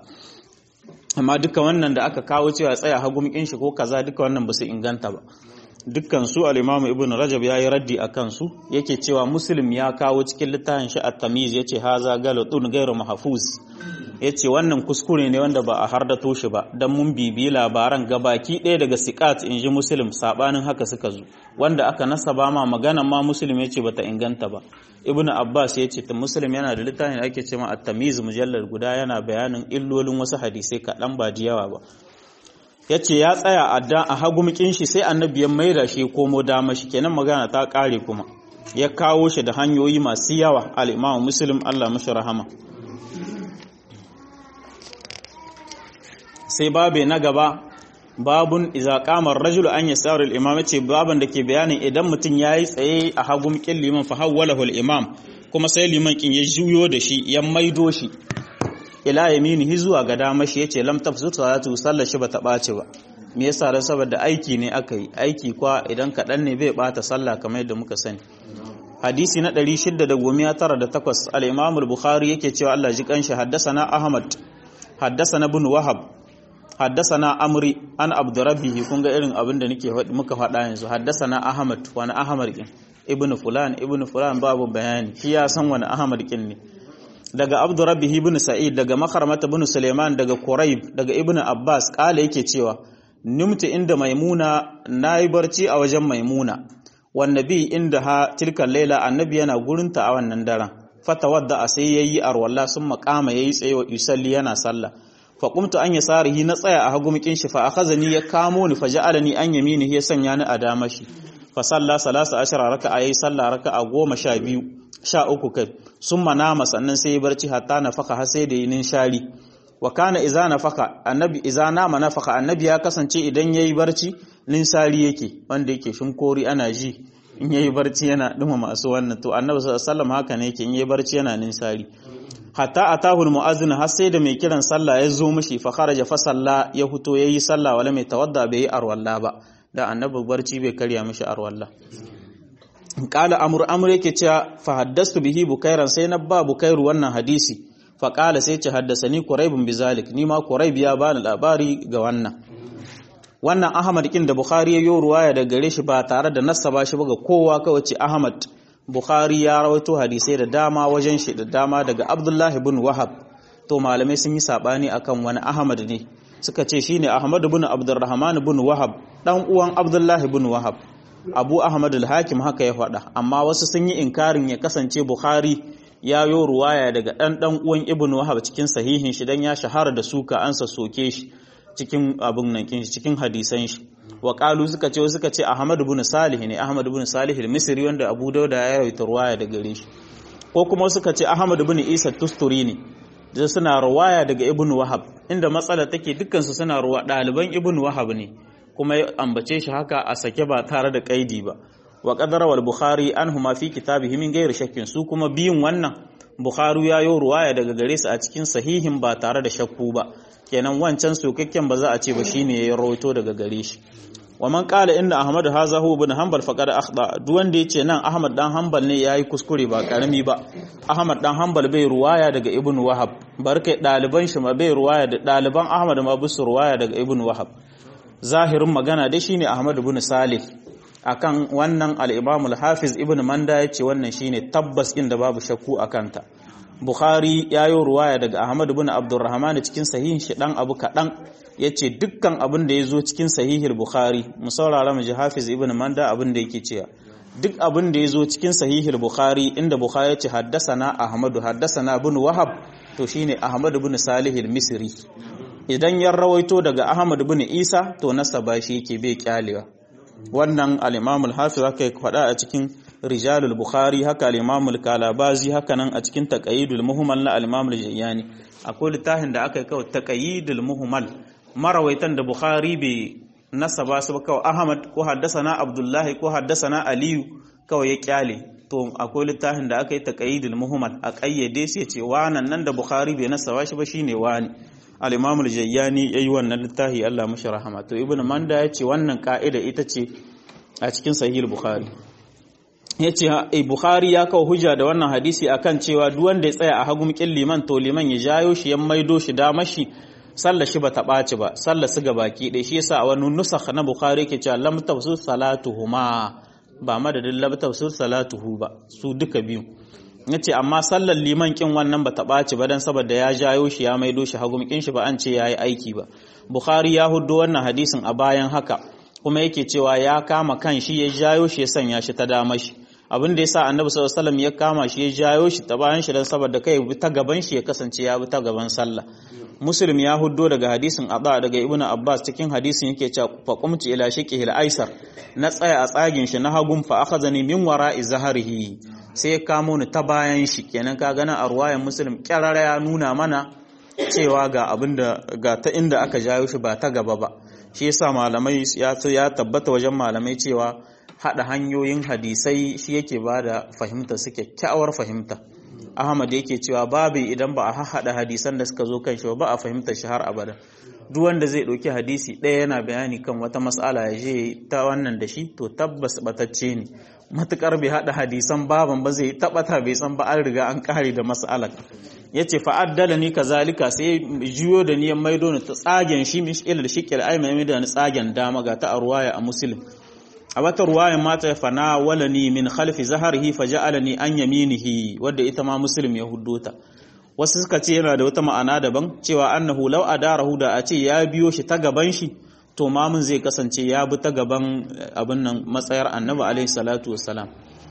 amma duka wannan da aka kawo cewa tsaya hagumkin shi ko kaza duka wannan ba su inganta ba dukkan su al-Imam Ibn Rajab yayi raddi akan su yake cewa Muslim ya kawo cikin littafin shi at-Tamyiz yace haza galatun ghairu mahfuz yace wannan kuskure ne wanda ba a hardato shi ba dan mun bibi labaran gabaki ɗaya daga siqat inji Muslim sabanin haka suka zo wanda aka nasaba ma maganan ma Muslim yace bata inganta ba Ibn Abbas yace ta Muslim yana da littafin da ake cewa at-Tamyiz mujallal guda yana bayanin illolin wasu hadisai kaɗan ba da yawa ba ya ce ya tsaya a hagumkin shi sai annabi ya maida shi komo dama shi kenan magana ta kare kuma ya kawo shi da hanyoyi masu yawa al'imamu muslim Allah mashi rahama sai babe na gaba babun iza kamar rajulu an ya saurin imam ce baban da ke bayanin idan mutum ya yi tsaye a hagumkin liman fa hawwalahu imam kuma sai liman kin ya juyo da shi ya maido shi ila yaminihi zuwa ga dama shi yace lam tafsut salatu sallar shi bata bace ba me yasa dan saboda aiki ne aka yi aiki kwa idan kadan ne bai bata sallah kamar yadda muka sani hadisi na 698 al-imam al-bukhari yake cewa Allah ji kanshi haddathana ahmad haddathana ibn wahab haddathana amri an abdurrabbih kun ga irin abin da nake muka faɗa yanzu haddathana ahmad wani ahmad kin ibn fulan ibn fulan babu bayani shi ya san wani ahmad kin ne daga abdurrabbihi ibn sa'id daga makarmata ibn suleiman daga quraib daga ibn abbas kala yake cewa nimta inda maimuna nayi barci a wajen maimuna wan nabi inda ha tilka laila annabi yana gurinta a wannan daren fatawadda a sai yayi arwalla sun makama yayi tsaye wa yusalli yana sallah fa qumtu an yasarihi na tsaya a hagumikin shi fa akhazani ya kamo ni fa ja'alani an yaminihi ya sanya ni a dama shi fa salla salasa ashara raka'a yayi sallah raka'a goma sha biyu sha uku kai sun manama sannan sai ya barci hatta na faka har sai da yi ninshari wa kana iza na faka annabi iza nama na faka annabi ya kasance idan ya yi barci ninsari yake wanda yake shinkori ana ji in ya yi barci yana ɗuma masu wannan to annabi sallam haka ne yake in ya yi barci yana ninsari hatta atahul mu'azzin har sai da mai kiran sallah ya zo mishi fa kharaja fa salla ya fito yayi sallah wala mai tawadda bai yi arwalla ba da annabi barci bai karya mishi arwalla kala amur amur yake cewa fa haddastu bihi bukairan sai na ba bukairu wannan hadisi fa kala sai ce haddasani quraibun bizalik ni ma quraib ya bani labari ga wannan wannan ahmad kin da bukhari ya yi ruwaya da gare shi ba tare da nasaba shi ba ga kowa kawai ce ahmad bukhari ya rawaito hadisai da dama wajen shi da dama daga abdullahi ibn wahab to malamai sun yi sabani akan wani ahmad ne suka ce shine ahmad ibn abdurrahman ibn wahab dan uwan abdullahi ibn wahab abu ahmad al-hakim haka ya faɗa amma wasu sun yi inkarin ya kasance bukhari ya yo ruwaya daga ɗan ɗan uwan ibn wahab cikin sahihin shi dan ya shahara da suka an soke shi cikin abun nan kin cikin hadisan shi wa qalu suka ce suka ce ahmad ibn salih ne ahmad ibn salih al-misri wanda abu dauda ya rawaita ruwaya daga gare shi ko kuma suka ce ahmad ibn isa tusturi ne da suna ruwaya daga ibn wahab inda matsala take dukkan su suna ruwa ɗaliban ibn wahab ne kuma ya ambace shi haka a sake ba tare da kaidi ba wa qadara wal bukhari anhuma fi kitabihi min ghairi shakkin su kuma biyun wannan bukhari ya yi ruwaya daga gare su a cikin sahihin ba tare da shakku ba kenan wancan sokakken ba za a ce ba shine ya rawaito daga gare shi wa man qala inna ahmad haza huwa ibn hanbal faqad akhda duk wanda yace nan ahmad dan hanbal ne yayi kuskure ba karami ba ahmad dan hanbal bai ruwaya daga ibn wahab barkai daliban shi ma bai ruwaya da daliban ahmad ma bisu ruwaya daga ibn wahab zahirin magana dai shine ahmad ibn salih akan wannan al-imam al-hafiz ibn manda yace wannan shine tabbas inda babu shakku akan ta bukhari yayi ruwaya daga ahmad ibn abdurrahman cikin sahihin shi dan abu kadan ya ce dukkan abin da ya zo cikin sahihul bukhari mu saurara mu ji hafiz ibn manda abin da yake cewa duk abin da ya zo cikin sahihul bukhari inda bukhari ya ce haddasana ahmadu haddasana ibn wahab to shine ahmad ibn salih al-misri idan ya rawaito daga ahmad ibn isa to nasaba shi yake bai kyalewa wannan al-imam al-hafiz haka ya faɗa a cikin rijalul bukhari haka al-imam al-kalabazi haka nan a cikin taqayyidul muhmal na al-imam al-jayyani akwai littafin da aka yi kawai taqayyidul muhmal marawaitan da Bukhari bai nasaba su ba kawai Ahmad ko haddasana Abdullahi ko haddasana Aliyu kawai ya kyale to akwai littafin da aka yi taqayyidul muhammad a kayyade sai ce wannan nan da Bukhari bai nasaba shi ba shine wani al-Imam al-Jayyani yayi wannan littafi Allah mashi rahama to Ibn Manda ya ce wannan ka'ida ita ce a cikin Sahih Bukhari yace Bukhari ya kawo hujja da wannan hadisi akan cewa duk wanda ya tsaya a hagun kin liman to liman ya jayo shi ya maido shi da mashi sallar shi ba ta ɓaci ba sallar su ga baki ɗaya shi yasa a wani nusakh na bukhari ke cewa lam tafsir salatuhuma ba madadin lam tafsir salatuhu ba su duka biyu yace amma sallar liman kin wannan ba ta ɓaci ba dan saboda ya jayo shi ya maido shi hagum kin shi ba an ce yayi aiki ba bukhari ya huddo wannan hadisin a bayan haka kuma yake cewa ya kama kan shi ya jayo shi ya sanya shi ta dama shi abin da yasa annabi sallallahu alaihi wasallam ya kama shi ya jayo shi ta bayan shi dan saboda kai bi ta gaban shi ya kasance ya bi ta gaban sallah muslim ya huddo daga hadisin abba daga ibnu abbas cikin hadisin yake cewa fa qumtu ila shiqihi al-aisar na tsaya a tsagin shi na hagun fa akhadhani min wara'i zahrihi sai ya kamo ni ta bayan shi kenan ka gana a ruwayan muslim kyarara ya nuna mana cewa ga abinda ga ta inda aka jayo shi ba ta gaba ba shi yasa malamai ya ya tabbata wajen malamai cewa hada hanyoyin hadisai shi yake bada fahimta su kyakkyawar fahimta Ahmad yake cewa babu idan ba a haɗa hadisan da suka zo kan shi ba a fahimta shi har abada duk wanda zai ɗauki hadisi ɗaya yana bayani kan wata mas'ala ya je ta wannan da shi to tabbas batacce ne matukar bai haɗa hadisan baban ba zai tabbata bai san ba an riga an kare da mas'alar yace fa addala ni kazalika sai jiyo da niyan maido ni ta tsagen shi mish ilal shiqil ay mai da ni tsagen dama ga ta arwaya a muslim a wata ruwayan mata fana walani min khalfi zaharihi faja'alani an yaminihi wadda ita ma muslim ya huddota wasu suka ce yana da wata ma'ana daban cewa annahu law adarahu da a ce ya biyo shi ta gaban shi to mamun zai kasance ya bi ta gaban abin nan matsayar annabi alaihi salatu wassalam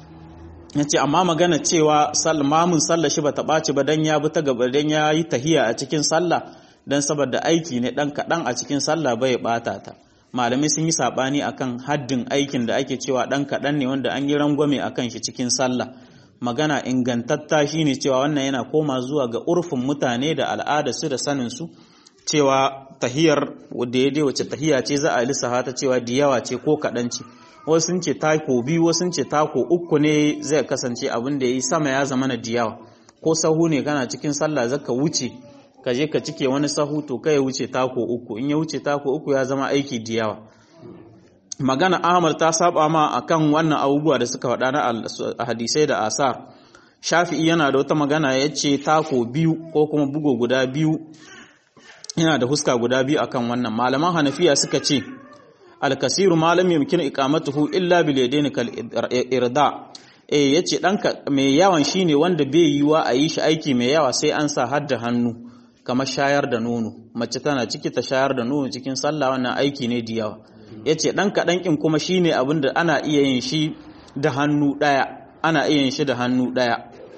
yace amma magana cewa mamun sallah shi bata ɓaci ba dan ya bi ta gaba dan ya yi tahiya a cikin sallah dan saboda aiki ne dan kadan a cikin sallah bai bata ta malamai sun yi sabani akan haddin aikin da ake cewa dan kaɗan ne wanda an yi rangwame akan shi cikin sallah magana ingantatta shine cewa wannan yana koma zuwa ga urfin mutane da al'ada su da sanin su cewa tahiyar da ya wace tahiya ce za a lissafa ta cewa da yawa ce ko kaɗan ce wasu sun ce tako biyu wasu sun ce tako uku ne zai kasance abin da ya yi sama ya zama na diyawa ko sahu ne kana cikin sallah zaka wuce ka je ka cike wani sahu to kai ya wuce tako uku in ya wuce tako uku ya zama aiki da yawa magana ahmad ta saba ma akan wannan abubuwa da suka faɗa na hadisai da asar shafi'i yana da wata magana ya ce tako biyu ko kuma bugo guda biyu yana da huska guda biyu akan wannan malaman hanafiya suka ce alkasiru malam yumkin iqamatuhu illa bil yadaini kal irda eh yace danka mai yawan shine wanda bai yiwa a yi shi aiki mai yawa sai an sa hadda hannu kamar shayar da nono mace tana ciki ta shayar da nono cikin sallah wannan aiki ne da yawa yace dan kadan kin kuma shine abin da ana iya yin shi da hannu daya ana iya yin shi da hannu daya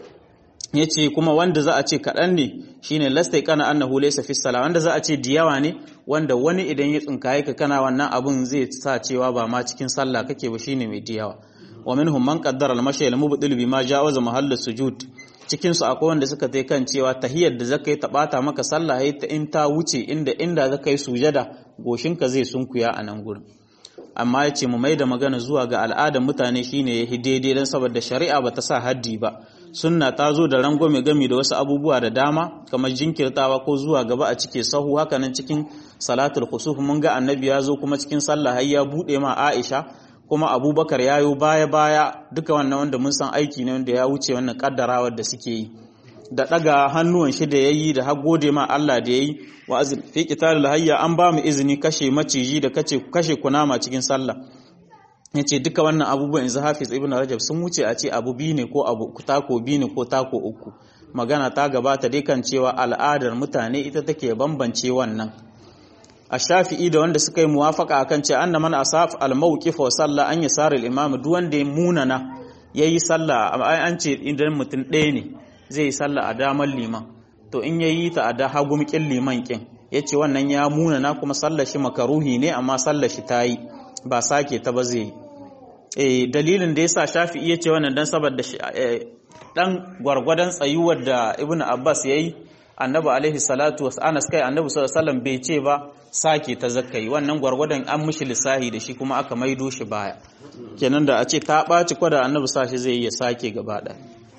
yace kuma wanda za a ce kadan ne shine lastai kana annahu laysa fi salah wanda za a ce da yawa ne wanda wani idan ya tsinkaye ka kana wannan abun zai sa cewa ba ma cikin sallah kake ba shine mai da yawa wa minhum man qaddara al-mashi al-mubdil bima jawaza mahall sujud cikin su akwai wanda suka tai kan cewa tahiyar da zaka yi ta bata maka sallah yayi ta in ta wuce inda inda zaka yi sujada goshinka zai sunkuya a nan gurin amma yace mu mai da magana zuwa ga al'adar mutane shine yahi daidai dan saboda shari'a bata sa haddi ba sunna ta zo da rangwame gami da wasu abubuwa da dama kamar jinkirtawa ko zuwa gaba a cike sahu hakanan cikin salatul khusuf mun ga annabi ya zo kuma cikin sallah har ya bude ma Aisha kuma Abubakar ya yo baya baya duka wannan wanda mun san aiki ne wanda ya wuce wannan kaddarawar da suke yi da daga hannuwan shi da yayi da har gode ma Allah da yayi wa azin fi qitalil hayya an ba mu izini kashe maciji da kace kashe kunama cikin sallah yace duka wannan abubuwan yanzu Hafiz Ibn Rajab sun wuce a ce abu biyu ne ko abu tako biyu ne ko tako uku magana ta gabata dai kan cewa al'adar mutane ita take bambance wannan a shafi'i da wanda suka yi muwafaka akan ce anna man asaf al-mawqif wa salla an yasar al-imam duk wanda ya munana yayi sallah an ce idan mutum ɗaya ne zai yi sallah a damar liman to in yayi ta a da hagumkin liman kin yace wannan ya munana kuma sallar shi makaruhi ne amma sallar shi tayi ba sake ta ba zai eh dalilin da yasa shafi'i yace wannan dan saboda dan gwargwadon tsayuwar da ibnu abbas yayi annabi alaihi salatu wasu anas kai annabi sallallahu alaihi bai ce ba sake ta zakkai wannan gwargwadon an mishi lissahi da shi kuma aka maido shi baya kenan da a ce ta ɓaci kwada annabi sashi zai iya sake gaba ɗaya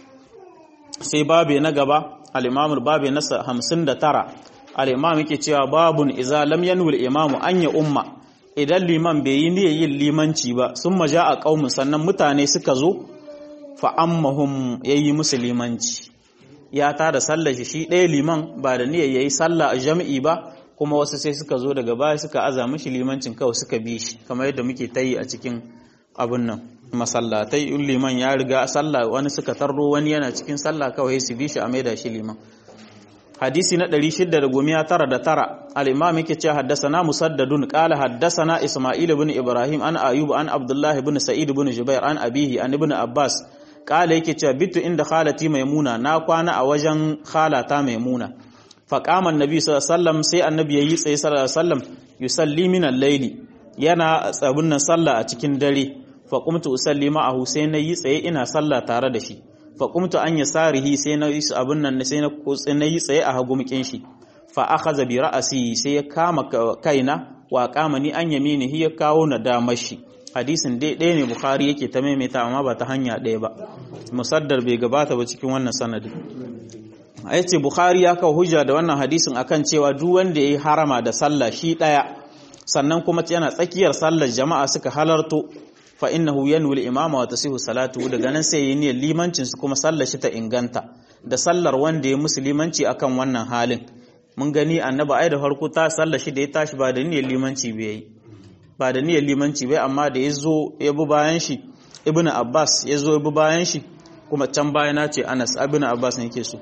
sai babe na gaba al-imamul babe na 59 al-imam yake cewa babun iza lam yanwil imamu anya umma idan liman bai yi niyyar yin limanci ba sun maja a qaumun sannan mutane suka zo fa ammahum yayi musu limanci ya ta da sallar shi ɗaya liman ba da niyyar yayi sallah a jami'i ba kuma wasu sai suka zo daga baya suka aza mishi limancin kawai suka bi shi kamar yadda muke ta yi a cikin abin nan masallatai in liman ya riga sallah wani suka tarro wani yana cikin sallah kawai su bi shi a maida shi liman hadisi na 699 al-imam yake cewa haddathana musaddadun qala haddathana isma'il ibn ibrahim an ayub an abdullah ibn sa'id ibn jubair an abihi an ibn abbas qala yake cewa bitu inda khalati maimuna na kwana a wajen khalata maimuna faqama annabi sallallahu alaihi wasallam sai annabi yayi tsaye sallallahu alaihi wasallam yusalli min al-layli yana tsabun nan sallah a cikin dare fa qumtu usalli ma'ahu sai na yi tsaye ina sallah tare da shi fa qumtu an yasarihi sai na yi abun nan sai na na yi tsaye a hagumkin shi fa akhadha bi ra'si sai ya kama kaina wa kama ni an yaminihi ya kawo na damar shi hadisin dai ɗaya ne bukhari yake ta maimaita amma ba ta hanya ɗaya ba musaddar bai gabata ba cikin wannan sanadi a yace bukhari ya kawo hujja da wannan hadisin akan cewa duk wanda yayi harama da sallah shi ɗaya sannan kuma yana tsakiyar sallar jama'a suka halarto fa innahu yanwi al-imama wa tasihu salatu daga nan sai yayi niyyar limancin su kuma sallar shi ta inganta da sallar wanda ya musulmanci akan wannan halin mun gani annabi ai da farko ta sallar shi da ya tashi ba da niyyar limanci bai yi ba da niyyar limanci bai amma da yazo ya bi bayan shi ibnu abbas yazo ya bi bayan shi kuma can bayana ce anas ibnu abbas ne yake so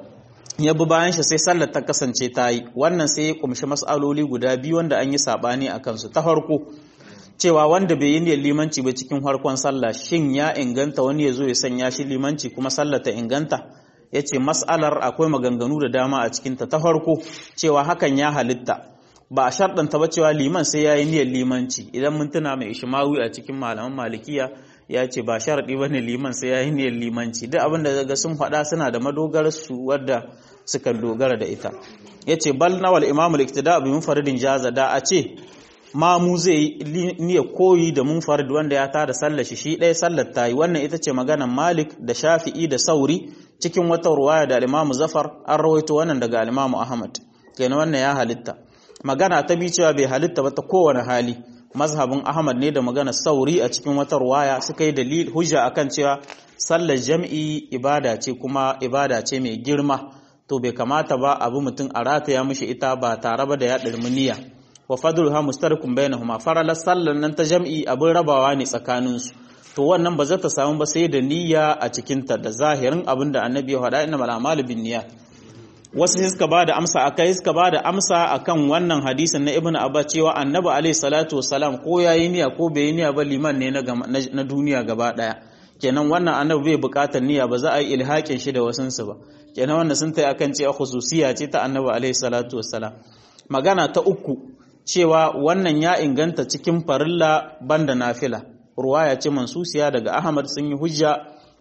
ya bi bayan shi sai sallar ta kasance ta yi wannan sai ya kumshi mas'aloli guda biyu wanda an yi sabani a kansu ta farko cewa wanda bai yi niyyar limanci ba cikin farkon sallah shin ya inganta wani ya zo ya sanya shi limanci kuma sallar ta inganta ya ce mas'alar akwai maganganu da dama a cikinta ta farko cewa hakan ya halitta ba a sharɗanta ba cewa liman sai ya yi niyyar limanci idan mun tuna mai ishimawi a cikin malaman malikiya ya ce ba sharaɗi ba ne liman sai ya yi niyyar limanci duk abin da daga sun faɗa suna da madogar su wadda suka dogara da ita ya ce bal nawal imamul iktida bi munfaridin jaza da a ce mamu zai yi niyyar koyi da munfarid wanda ya tada sallar shi shi ɗaya sallar ta yi wannan ita ce maganar malik da shafi'i da sauri cikin wata ruwaya da alimamu zafar an rawaito wannan daga alimamu ahmad kenan wannan ya halitta magana ta bi cewa bai halitta ba ta kowane hali mazhabin ahmad ne da maganar sauri a cikin wata ruwaya suka yi dalil hujja akan cewa sallar jam'i ibada ce kuma ibada ce mai girma to bai kamata ba abu mutum a rataya mishi ita ba tare ba da ya ɗarmi niyya wa fadluha mustarikun bainahuma faralar sallar nan ta jam'i abin rabawa ne tsakaninsu to wannan ba za ta samu ba sai da niyya a cikinta da zahirin abin da annabi ya faɗa inna mal a'malu bin niyyat wasu sai suka bada amsa akai suka bada amsa akan wannan hadisin na ibnu abba cewa annabi alaihi salatu wassalam ko yayi niyya ko bai yi niyya ba liman ne na duniya gaba daya kenan wannan annabi bai buƙatar niyya ba za a yi ilhakin shi da wasunsu ba kenan wannan sun tai akan cewa khususiya ce ta annabi alaihi salatu wassalam magana ta uku cewa wannan ya inganta cikin farilla banda nafila ruwaya ce mansusiya daga Ahmad sun yi hujja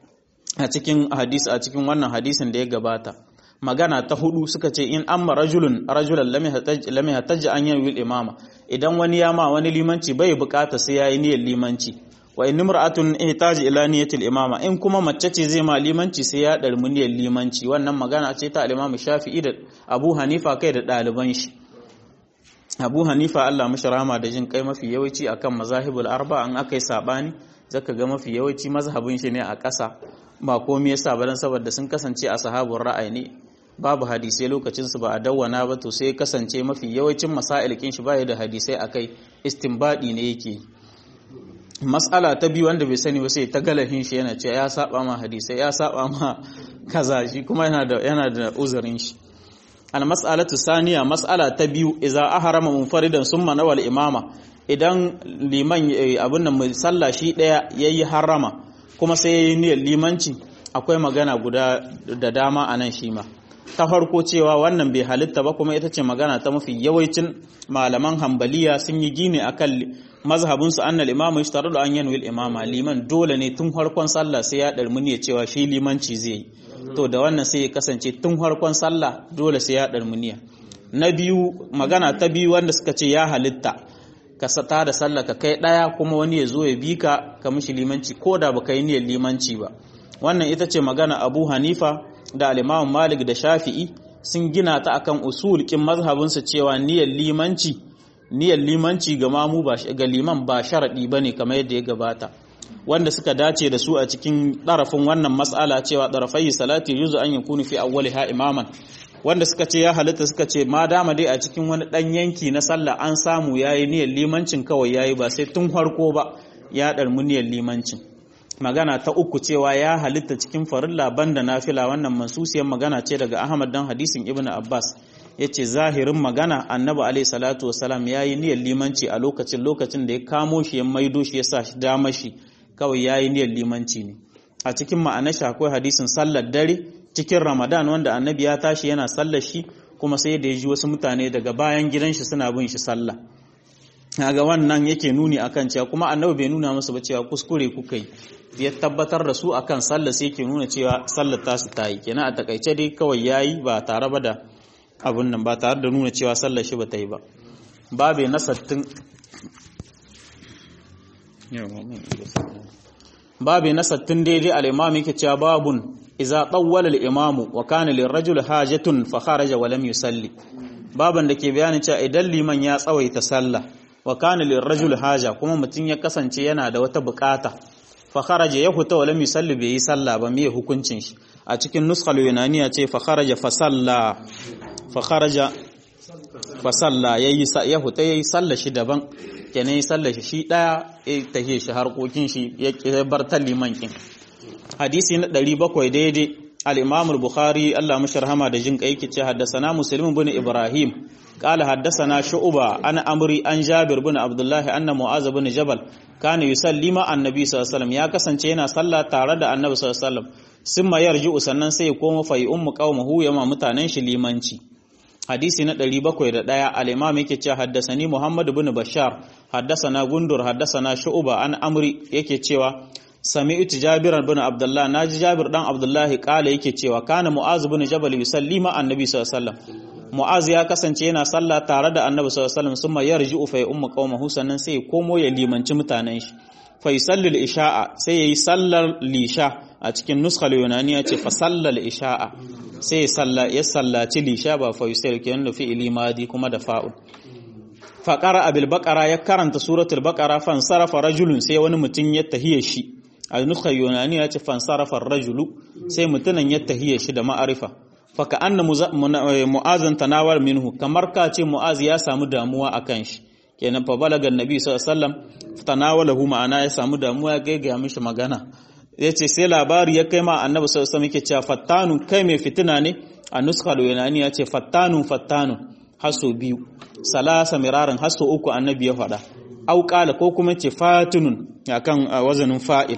a cikin hadisi a cikin wannan hadisin da ya gabata magana ta hudu suka ce in amma rajulun rajulan lam yahtaj an yanwi imama idan wani ya ma wani limanci bai bukata sai yayi niyyar limanci wa in imra'atun ihtaji ila niyyatil imama in kuma mace ce zai ma limanci sai ya dar muniyar limanci wannan magana ce ta al-Imam Shafi'i da Abu Hanifa kai da ɗaliban shi Abu Hanifa Allah mishi rahama da jin kai mafi yawanci akan mazahibul arba an akai sabani zaka ga mafi yawanci mazhabin shi ne a ƙasa ba komai yasa ba dan saboda sun kasance a sahabun ra'ayi ne babu hadisai lokacin su ba a dawwana ba to sai kasance mafi yawancin masail kin shi baya da hadisai akai istinbadi ne yake mas'ala ta biyu wanda bai sani ba sai ta galahin shi yana cewa ya saba ma hadisai ya saba ma kaza shi kuma yana da yana da uzurin shi al mas'alatu saniya mas'ala ta biyu idza ahrama munfaridan summa nawal imama idan liman abin nan mai sallah shi daya yayi harama kuma sai yayi niyyar limanci akwai magana guda da dama anan shi ma ta farko cewa wannan bai halitta ba kuma ita ce magana ta mafi yawancin malaman hambaliya sun yi gine akan mazhabinsu annal imamu yashtaru an yanwi imama liman dole ne tun farkon sallah sai ya darmuni ya cewa shi limanci zai yi to da wannan sai ya kasance tun farkon sallah dole sai ya darmuni na biyu magana ta biyu wanda suka ce ya halitta ka sata da sallah ka kai daya kuma wani ya zo ya bi ka ka mishi limanci ko da baka yi niyyar limanci ba wannan ita ce magana Abu Hanifa da al-Imam Malik da Shafi'i sun gina ta akan usul kin mazhabinsu cewa niyyar limanci niyyar limanci ga mamu ba ga liman ba sharadi bane kamar yadda ya gabata wanda suka dace da su a cikin ɗarafin wannan mas'ala cewa ɗarafai salati yuzu an yakunu fi awwaliha imaman wanda suka ce ya halitta suka ce ma dama dai a cikin wani ɗan yanki na sallah an samu yayi niyyar limancin kawai yayi ba sai tun farko ba ya ɗarmu niyyar limancin magana ta uku cewa ya halitta cikin farilla banda nafila wannan mansusiyar magana ce daga Ahmad dan hadisin Ibn Abbas yace zahirin magana Annabi alaihi salatu wasalam yayi niyyar limanci a lokacin lokacin da ya kamo shi ya maido shi ya sa shi dama shi kawai yayi niyyar limanci ne a cikin ma'anar shi akwai hadisin sallar dare cikin Ramadan wanda Annabi ya tashi yana sallar shi kuma sai da ya ji wasu mutane daga bayan gidan shi suna bin shi sallah ga wannan yake nuni akan cewa kuma Annabi bai nuna musu ba cewa kuskure kuka yi ya tabbatar da su akan sallah sai ke nuna cewa sallar tasu ta yi kenan a takaice dai kawai yayi ba tare ba da abun nan ba tare da nuna cewa sallar shi ba ta yi ba babe na sattin babe na sattin daidai al-imam yake cewa babun idza tawwala al-imam wa kana lirajul hajatun fa kharaja wa lam yusalli baban da ke bayanin cewa idan liman ya tsawaita sallah wa kana lirajul haja kuma mutum ya kasance yana da wata bukata fa kharaja ya huta wa lam yusalli bai yi sallah ba me hukuncin shi a cikin nuskal yunaniya ce fa kharaja fa salla fa kharaja fa salla yayi ya huta yayi sallah shi daban kenan yi sallah shi daya ya tahe shi harkokin shi ya bar ta liman kin hadisi na 700 daidai al-imam al-bukhari Allah musharhama da jin kai kice haddathana muslim ibn ibrahim قال حدثنا شعبة عن أمري عن جابر بن عبد الله أن معاذ بن جبل كان يصلي مع النبي صلى الله عليه وسلم يا kasance yana sallah tare da annabi sallallahu alaihi wasallam summa yarji'u sannan sai ya koma fa ummu qaumahu yama mutanen shi limanci hadisi na 701 al-imam yake cewa haddasani Muhammad ibn Bashar haddasana Gundur haddasana Shu'ba an Amri yake cewa sami'tu Jabir ibn Abdullah naji Jabir dan Abdullah kala yake cewa kana Mu'az ibn Jabal yusalli ma annabi sallallahu alaihi wasallam Mu'az ya kasance yana sallah tare da Annabi sallallahu alaihi wasallam summa yarji'u fa ummu qaumahu sannan sai ya komo ya limanci mutanen shi fa yusalli al-isha'a sai yayi sallar lisha a cikin nuskal yunaniya ce fa sallal isha'a sai ya salla ya sallaci lisha ba fa yusalli kenan da fi'ili madi kuma da fa'ul fa qara'a bil baqara ya karanta suratul baqara fa sarafa rajulun sai wani mutum ya tahiye shi a nuskal yunaniya ce fa sarafa rajulu sai mutunan ya tahiye shi da ma'arifa faka anna mu'azan tanawar minhu kamar ka ce mu'az ya samu damuwa akan shi kenan fa balaga annabi sallallahu alaihi wasallam tanawalahu ma'ana ya samu damuwa ya gaigaya mishi magana yace sai labari ya kai ma annabi sallallahu alaihi wasallam yake cewa fattanu kai mai fitina ne a nuskal yunani ya ce fattanu fattanu haso biyu salasa miraran haso uku annabi ya faɗa au qala ko kuma ce fatunun akan wazanin fa'il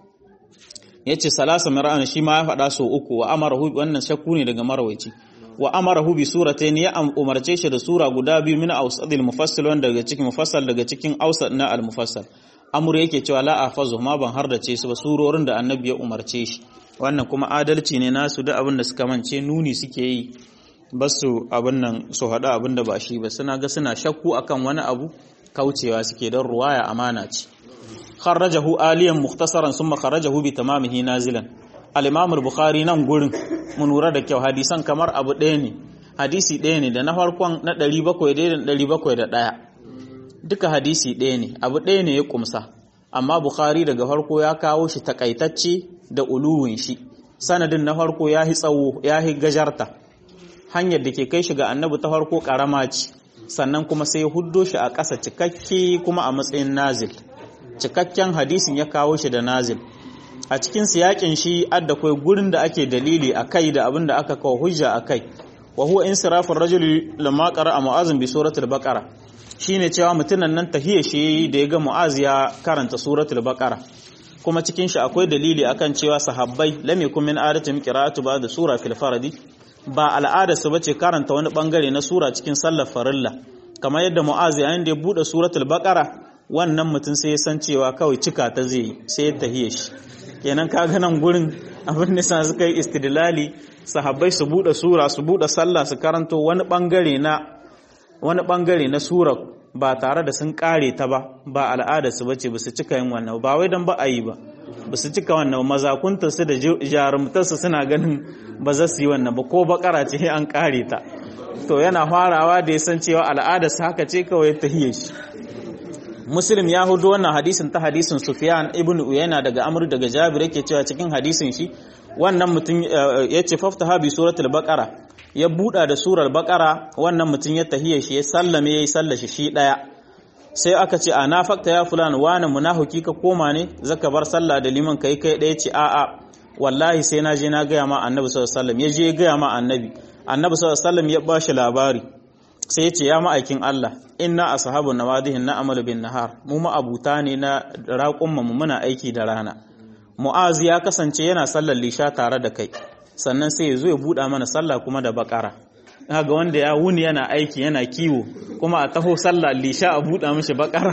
ya ce salasa mara'an shi ma ya faɗa so uku wa amarahu wannan shakku ne daga marawaici wa amarahu bi suratayn ya umarce shi da sura guda biyu min awsadil mufassal wanda daga cikin mufassal daga cikin awsad na al mufassal amru yake cewa la afazu ma ban har da ce su ba surorin da annabi ya umarce shi wannan kuma adalci ne nasu da abin da suka mance nuni suke yi ba su abin nan su haɗa abin da ba shi ba suna ga suna shakku akan wani abu kaucewa suke don ruwaya amana ce kharrajahu aliyan mukhtasaran summa kharrajahu bi tamamihi nazilan al-imam al-bukhari nan gurin mun lura da kyau hadisan kamar abu ɗaya ne hadisi ɗaya ne da na farkon na 700 da 701 duka hadisi ɗaya ne abu ɗaya ne ya kumsa amma bukhari daga farko ya kawo shi takaitacce da uluwin shi sanadin na farko ya yi tsawo ya yi gajarta hanyar da ke kai shi ga annabi ta farko karama ce sannan kuma sai ya huddo shi a ƙasa cikakke kuma a matsayin nazil cikakken hadisin ya kawo shi da nazil a cikin siyakin shi adda kai gurin da ake dalili a kai da abin da aka kawo hujja a kai wa huwa insirafin rajuli lamma qara'a mu'azin bi suratul baqara shine cewa mutunan nan tahiyya shi da ya ga mu'az ya karanta suratul baqara kuma cikin shi akwai dalili akan cewa sahabbai lam yakun min adatin qira'atu ba'da sura fil fardi ba al'ada su bace karanta wani bangare na sura cikin sallar farilla kamar yadda mu'az yayin da ya bude suratul baqara wannan mutum sai ya san cewa kawai cika ta zai sai ya tahiyya shi kenan kaga nan gurin abin da sa suka yi istidlali sahabbai su bude sura su bude sallah su karanto wani bangare na wani bangare na sura ba tare da sun kare ta ba ba al'ada su bace ba su cika yin wannan ba wai dan ba a yi ba ba su cika wannan mazakuntar su da jarumtar su suna ganin ba za su yi wannan ba ko bakara ce an kare ta to yana farawa da ya san cewa al'ada su haka ce kawai ta hiye shi muslim ya hudu wannan hadisin ta hadisin sufyan ibn uyayna daga amr daga jabir yake cewa cikin hadisin shi wannan mutum ya ce faftaha bi suratul baqara ya buɗa da surar bakara wannan mutum ya tahiyya shi ya sallame ya yi sallashi shi ɗaya sai aka ce a na fakta ya fulan wani munahuki ka koma ne zaka bar sallah da liman kai kai ɗaya ce a'a wallahi sai na je na gaya ma annabi sallallahu alaihi wasallam ya je ya gaya ma annabi annabi sallallahu alaihi wasallam ya ba shi labari sai ya ce ya ma'aikin Allah inna ashabu nawadihin na amalu bin nahar mu ma'abuta ne na raƙumma mu muna aiki da rana mu'az ya kasance yana sallar lisha tare da kai sannan sai ya zo ya buɗa mana sallah kuma da bakara ga wanda ya wuni yana aiki yana kiwo kuma a taho sallah lisha a buɗa mishi bakara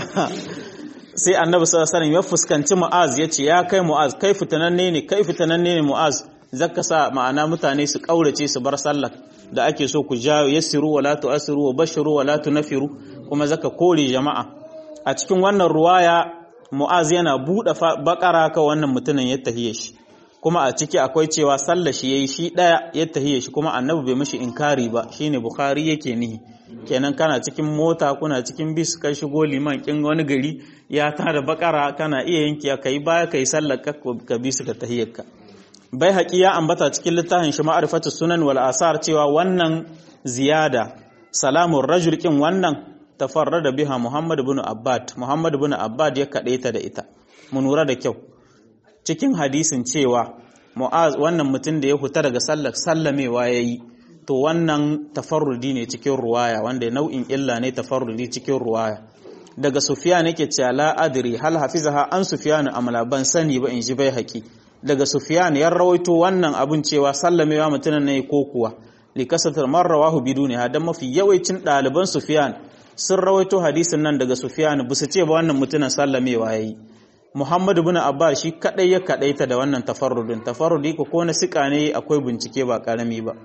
sai annabi sallallahu alaihi ya fuskanci mu'az ya ce ya kai mu'az kai fitananne ne kai fitananne ne mu'az zaka sa ma'ana mutane su kaurace su bar sallah da ake so ku jawo yassiru wala tu'assiru wa bashiru wala tunfiru kuma zaka kore jama'a a cikin wannan ruwaya mu'az yana buɗe bakara ka wannan mutumin ya tahiye shi kuma a ciki akwai cewa sallar shi yayi shi daya ya tahiye shi kuma annabi bai mishi inkari ba shine bukhari yake nihi kenan kana cikin mota kuna cikin bis kai shigo liman kin wani gari ya tada bakara kana iya yanki kai baya kai sallar ka ka bi su ka tahiyyarka bai haƙi ya ambata cikin littafin shi ma'rifatu sunan wal asar cewa wannan ziyada salamun rajul kin wannan tafarrada biha muhammad ibn abbad muhammad ibn abbad ya kadaita da ita mu lura da kyau cikin hadisin cewa mu'az wannan mutum da ya fita daga sallar sallamewa yayi to wannan tafarrudi ne cikin ruwaya wanda nau'in illa ne tafarrudi cikin ruwaya daga sufyan yake cewa la adri hal hafizaha an sufyan amla ban sani ba in ji bai haki daga sufyan ya rawaito wannan abun cewa sallamewa mutumin ne ko kuwa li kasatar marrawahu biduni hadan mafi yawancin ɗaliban sufyan sun rawaito hadisin nan daga sufyan bu su ce ba wannan mutumin sallamewa yayi Muhammad ibn Abbas shi kadai ya kadaita da wannan tafarrudin tafarrudi ko ko na sika ne akwai bincike ba karami ba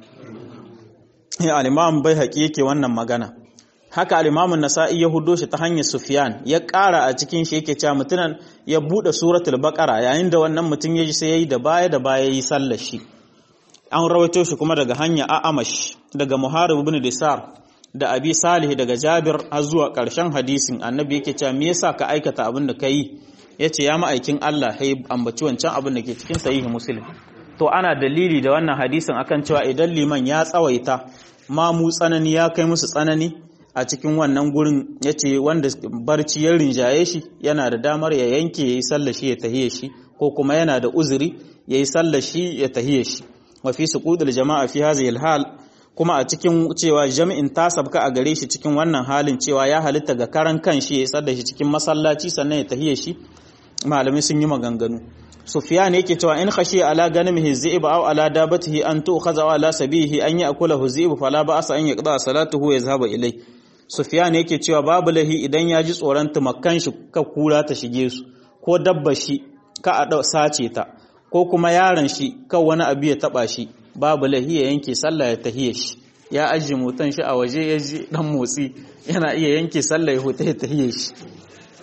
ya al-Imam Baihaqi yake wannan magana haka al-Imam An-Nasa'i ya hudo shi ta hanyar Sufyan ya ƙara a cikin shi yake cewa mutunan ya bude suratul Baqara yayin da wannan mutum ya ji sai yayi da baya da baya yi sallar shi an rawaito shi kuma daga hanya A'amash daga Muharib ibn Disar da Abi Salih daga Jabir har zuwa ƙarshen hadisin annabi yake cewa me yasa ka aikata abin da kai ya ce ya ma'aikin Allah ya ambaci wancan abin da ke cikin sahihi muslim to ana dalili da wannan hadisin akan cewa idan liman ya tsawaita ma mu tsanani ya kai musu tsanani a cikin wannan gurin ya ce wanda barci ya rinjaye shi yana da damar ya yanke ya yi sallar shi ya tahiye shi ko kuma yana da uzuri ya yi sallar shi ya tahiye shi wa fi suqudul jama'a fi hadhihi hal kuma a cikin cewa jami'in ta sabka a gare shi cikin wannan halin cewa ya halitta ga karan kan shi ya yi sallar shi cikin masallaci sannan ya tahiye shi malamai sun yi maganganu sufyan yake cewa in khashi ala ganimihi dhi'b aw ala dabatihi an tu'khadha aw ala sabihi an ya'kulahu dhi'b fala ba'sa an yaqda salatuhu ya zahaba ilai sufyan yake cewa babu lahi idan ya ji tsoron tumakkan shi ka kura ta shige su ko dabba shi ka a sace ta ko kuma yaron shi kan wani abu ya taba shi babu lahi ya yanke sallah ya tahiye shi ya ajiye motan shi a waje ya ji dan motsi yana iya yanke sallah ya huta ya tahiye shi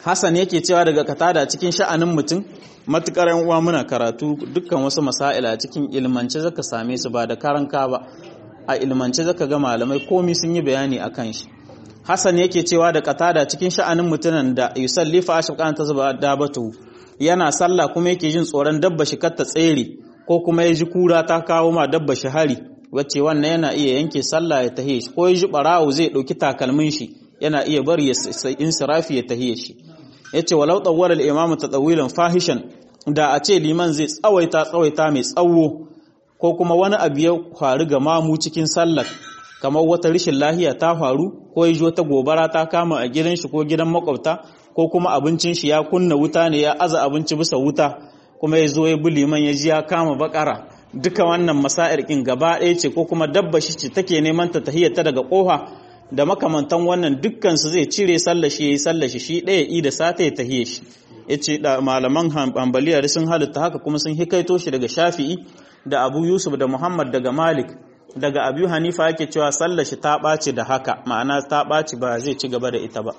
Hassan yake cewa daga katada cikin sha'anin mutum matukar yan uwa muna karatu dukkan wasu masaila cikin ilmance zaka same su ba da karanka ba a ilmance zaka ga malamai komi sun yi bayani akan shi Hassan yake cewa da katada cikin sha'anin mutunan da yusalli fa ashqan tazba dabatu yana sallah kuma yake jin tsoron dabba shi kar ta tsere ko kuma ya ji kura ta kawo ma dabba shi hari wacce wannan yana iya yanke sallah ya tahiye shi ko ya ji barawo zai dauki takalmin shi yana iya bari ya insirafi ya tahiye shi yace walau tawwala al-imam tatawilan fahishan da a ce liman zai tsawaita tsawaita mai tsawo ko kuma wani abu ya faru ga mamu cikin sallar kamar wata rishin lahiya ta faru ko ya ji wata gobara ta kama a gidan shi ko gidan makwabta ko kuma abincin shi ya kunna wuta ne ya aza abinci bisa wuta kuma ya zo ya bi liman ya ji ya kama bakara duka wannan masa'ir kin gaba ɗaya ce ko kuma dabba shi ce take neman ta tahiyyata daga kofa da makamantan wannan dukkan su zai cire sallashi yayi sallashi shi ɗaya i da sata ya tahiye shi yace da malaman hanbaliya sun halitta haka kuma sun hikaito shi daga Shafi'i da Abu Yusuf da Muhammad daga Malik daga Abu Hanifa yake cewa sallashi ta ɓaci da haka ma'ana ta ɓaci ba zai ci gaba da ita ba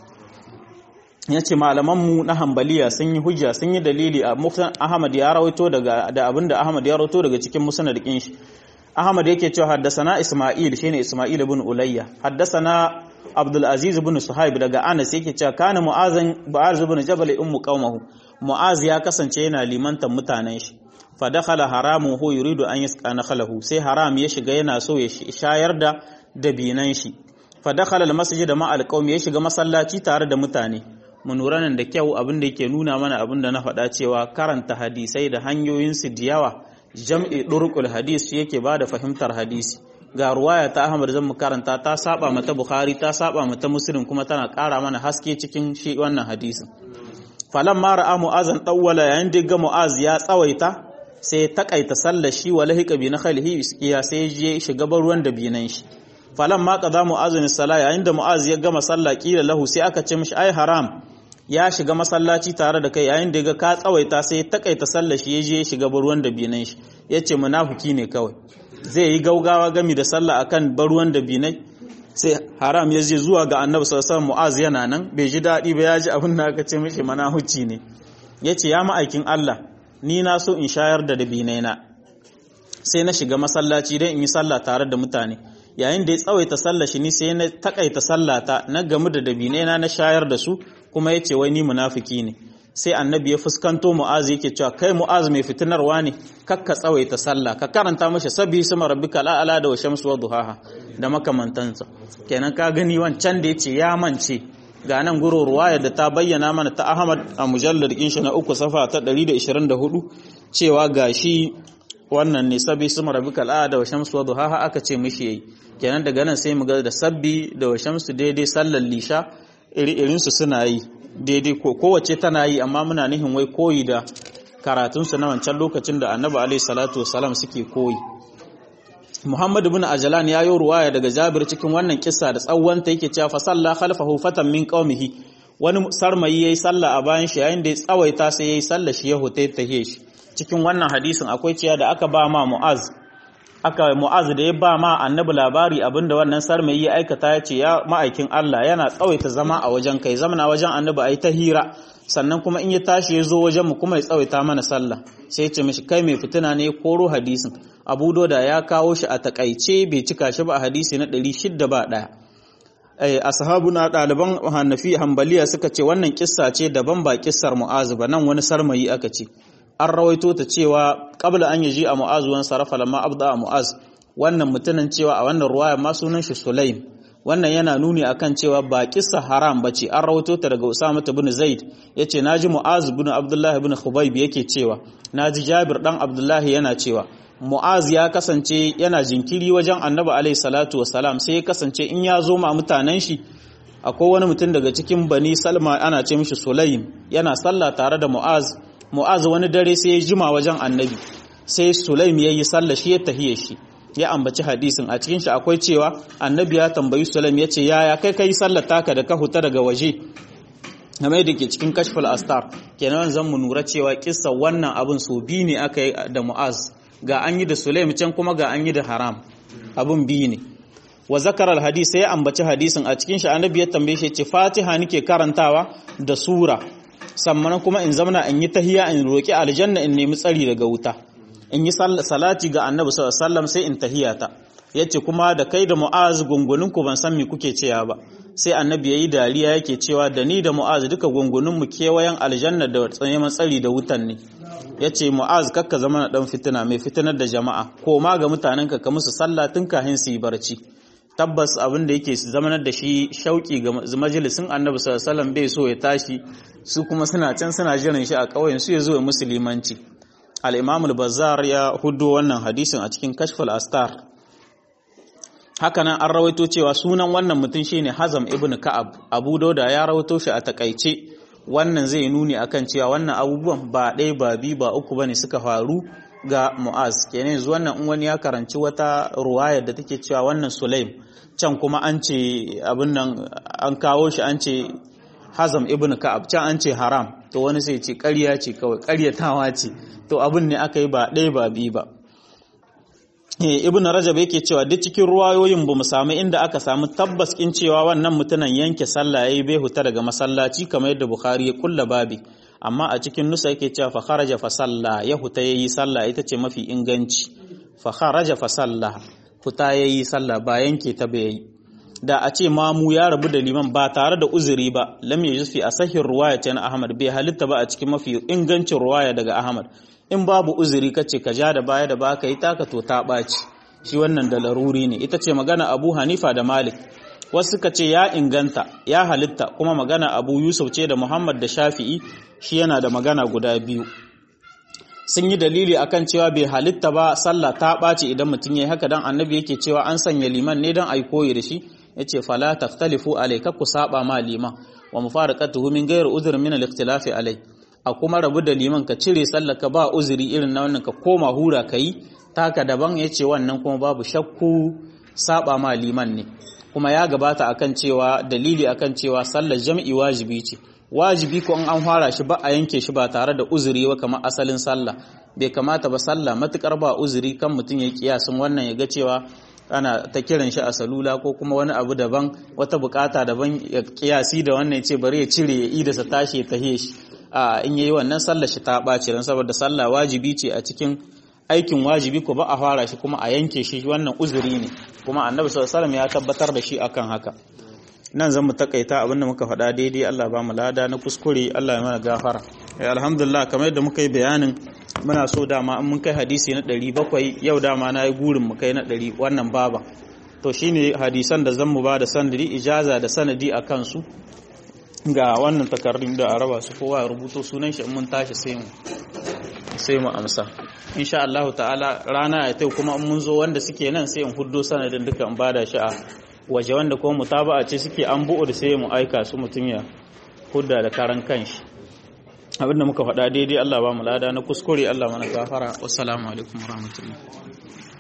ya ce malamanmu na hambaliya sun yi hujja sun yi dalili a muftan ahmad ya rawaito daga da abinda ahmad ya rawaito daga cikin musnad din shi ahmad yake cewa haddasana isma'il shine isma'il ibn ulayya haddasana abdul aziz ibn suhaib daga anas yake cewa kana mu'azan ba'az ibn jabal ummu qaumahu mu'az ya kasance yana limantan mutanen shi fa dakhala haramu hu yuridu an yasqa nakhalahu sai haram ya shiga yana so ya shayar da dabinan shi fa dakhala al masjid ma al qaumi ya shiga masallaci tare da mutane mu lura nan da kyau abin da yake nuna mana abin da na faɗa cewa karanta hadisai da hanyoyinsu da yawa jam'i ɗurƙul hadis yake ba da fahimtar hadisi ga ruwaya ta ahmad zan mu karanta ta saba mata bukhari ta saba mata muslim kuma tana ƙara mana haske cikin shi wannan hadisin falan ma ra'a mu'azan dawwala yayin da ga mu'az ya tsawaita sai ya takaita sallar shi wa lahiqa bi nakhlihi iskiya sai ya je shiga ruwan da binan shi falan ma qada mu'azin sala yayin da mu'az ya gama sallah kila lahu sai aka ce mishi ai haram ya shiga masallaci tare da kai yayin da ga ka tsawaita sai takaita sallar shi yaje ya shiga baruwan da binan shi yace munafiki ne kawai zai yi gaugawa gami da sallah akan baruwan da binai sai haram ya je zuwa ga annabi sallallahu alaihi mu'az yana nan bai ji dadi ba ya ji abin da aka ce mishi manahuci ne yace ya ma'aikin Allah ni na so in shayar da dabinai na sai na shiga masallaci dan in yi sallah tare da mutane yayin da ya tsawaita sallah shi ni sai na takaita sallata na gamu da dabinai na na shayar da su kuma ya ce wai ni munafiki ne sai annabi ya fuskanto mu'az yake cewa kai mu'az mai fitinarwa ne kakka tsawaita sallah ka karanta mashi sabi sama rabbika la'ala da wa shamsu wa duhaha da makamantansa kenan ka gani wancan da yace ya mance ga nan guro ruwaya da ta bayyana mana ta Ahmad a mujallar din shi na uku safa ta 124 cewa gashi wannan ne sabi sama rabbika la'ala da wa shamsu wa duhaha aka ce mishi yayi kenan daga nan sai mu ga da sabbi da wa shamsu daidai sallar lisha iri-irinsu suna yi daidai kowace tana yi amma muna nihin wai koyi da karatunsu na wancan lokacin da annabi alaihi salatu wasalam suke koyi muhammadu bin ajalan ya yi ruwaya daga jabir cikin wannan kissa da tsawonta yake cewa fa salla khalfahu fatan min qaumihi wani sarmayi yayi sallah a bayan shi yayin da ya tsawaita sai yayi sallah shi ya hotai tahiye shi cikin wannan hadisin akwai cewa da aka ba ma mu'az aka mu'az da ya ba ma annabi labari abinda wannan sarmayi ya aikata ya ce ya ma'aikin Allah yana tsawaita zama a wajen kai zamana wajen annabi ai ta hira sannan kuma in ya tashi ya zo wajen mu kuma ya tsawaita mana sallah sai ya ce mishi kai mai fitina ne koro hadisin abu doda ya kawo shi a takaice bai cika shi ba a hadisi na 600 ba daya eh ashabuna ɗaliban hanafi hambaliya suka ce wannan kissa ce daban ba kissar mu'az ba nan wani sarmayi aka ce an rawaito ta cewa qabla an yaji a mu'az wan sarafa lamma abda a mu'az wannan mutumin cewa a wannan ruwaya ma sunan shi sulaim wannan yana nuni akan cewa ba kissa haram bace an rawaito ta daga usama ibn zaid yace naji mu'az ibn abdullah ibn khubayb yake cewa naji jabir dan abdullah yana cewa mu'az ya kasance yana jinkiri wajen annabi alaihi salatu wasalam sai ya kasance in ya zo ma mutanen shi akwai wani mutum daga cikin bani salma ana ce mishi sulaim yana sallah tare da mu'az mu'az wani dare sai ya jima wajen annabi sai sulaim ya yi sallah shi ya tahiye shi ya ambaci hadisin a cikin shi akwai cewa annabi ya tambayi sulaim ya ce yaya kai kai sallar taka da ka huta daga waje game da ke cikin kashful astar kenan zan mu nura cewa kissa wannan abin so bi ne aka yi da mu'az ga an yi da sulaim can kuma ga an yi da haram abin biyu ne wa zakara alhadis sai ya ambaci hadisin a cikin shi annabi ya tambaye shi ce fatiha nake karantawa da sura sannan kuma in zamana in yi tahiya in roki aljanna in nemi tsari daga wuta in yi salati ga annabi sallallahu alaihi wasallam sai in tahiyata yace kuma da kai da mu'az gungunin ku ban san me kuke cewa ba sai annabi yayi dariya yake cewa da ni da mu'az duka gungunin mu kewayen aljanna da neman tsari da wutan ne yace mu'az kakka zama na dan fitina mai fitinar da jama'a ko ma ga mutanen ka ka musu sallah tun kafin su yi barci tabbas abin da yake zamanar da shi shauki ga majalisin annabi sallallahu alaihi wasallam bai so ya tashi su kuma suna can suna jiran shi a ƙauyen su ya zo musulmanci al-imam al-bazzar ya hudo wannan hadisin a cikin kashful astar hakanan an rawaito cewa sunan wannan mutum shine hazam ibn ka'ab abu dauda ya rawaito shi a takaice wannan zai nuni akan cewa wannan abubuwan ba ɗaya ba biyu ba uku bane suka faru ga mu'az kenan yanzu wannan in wani ya karanci wata ruwaya da take cewa wannan sulaim can kuma an ce abin nan an kawo shi an ce hazam ibn ka'ab can an ce haram to wani sai ce ƙarya ce kawai ƙaryatawa ce to abin ne aka yi ba ɗaya ba biyu ba ibn rajab yake cewa duk cikin ruwayoyin bamu samu inda aka samu tabbas kin cewa wannan mutunan yanke sallah yayi bai huta daga masallaci kamar yadda bukhari ya kulla babi amma a cikin nusa yake cewa fa kharaja fa salla ya huta yayi sallah ita ce mafi inganci fa kharaja fa salla huta yayi sallah ba yanke ta bai yi da a ce mamu ya rabu da liman ba tare da uzuri ba lam yajuz fi asahir ruwaya ta ahmad bai halitta ba a cikin mafi ingancin ruwaya daga ahmad in babu uzuri kace ka ja da baya da baka yi taka to ta ɓaci shi wannan da laruri ne ita ce magana abu hanifa da malik wasu suka ce ya inganta ya halitta kuma magana abu yusuf ce da muhammad da shafi'i shi yana da magana guda biyu sun yi dalili akan cewa bai halitta ba sallah ta ɓaci idan mutum ya yi haka dan annabi yake cewa an sanya liman ne dan ai koyi da shi yace fala taftalifu alayka ku saba ma liman wa mufaraqatuhu min ghairi udhr min al-ikhtilafi alai a kuma rabu da liman ka cire ka ba uzuri irin na wannan ka koma hura ka yi taka daban ya ce wannan kuma babu shakku saba ma liman ne kuma ya gabata akan cewa dalili akan cewa sallar jam'i wajibi ce wajibi ko an fara shi ba a yanke shi ba tare da uzuri ba kamar asalin sallah bai kamata ba sallah matukar ba uzuri kan mutum ya kiyasin wannan ya ga cewa ana ta kiran shi a salula ko kuma wani abu daban wata bukata daban ya kiyasi da wannan ya ce bari ya cire ya idasa tashi ya tahe shi a in yayi wannan sallar shi ta ɓaci don saboda sallah wajibi ce a cikin aikin wajibi ko ba a fara shi kuma a yanke shi wannan uzuri ne kuma annabi sallallahu alaihi ya tabbatar da shi akan haka nan zan mu takaita abin da muka faɗa daidai Allah ba mu lada na kuskure Allah ya mana gafara eh alhamdulillah kamar yadda muka yi bayanin muna so dama in mun kai hadisi na 700 yau dama na yi gurin mu kai na 100 wannan baba to shine hadisan da zan mu ba da sanadi ijaza da sanadi a kansu ga wannan takardun da a raba su kowa ya rubuto sunan shi mun tashi sai mu sai mu amsa insha Allah ta'ala rana ya tai kuma in mun zo wanda suke nan sai in huddo sanadin duka in bada shi a waje wanda kuma mutaba'a ce suke an bu'u da sai mu aika su mutun ya hudda da karan kanshi abinda muka faɗa daidai Allah ba mu lada na kuskure Allah mana gafara wassalamu alaikum warahmatullahi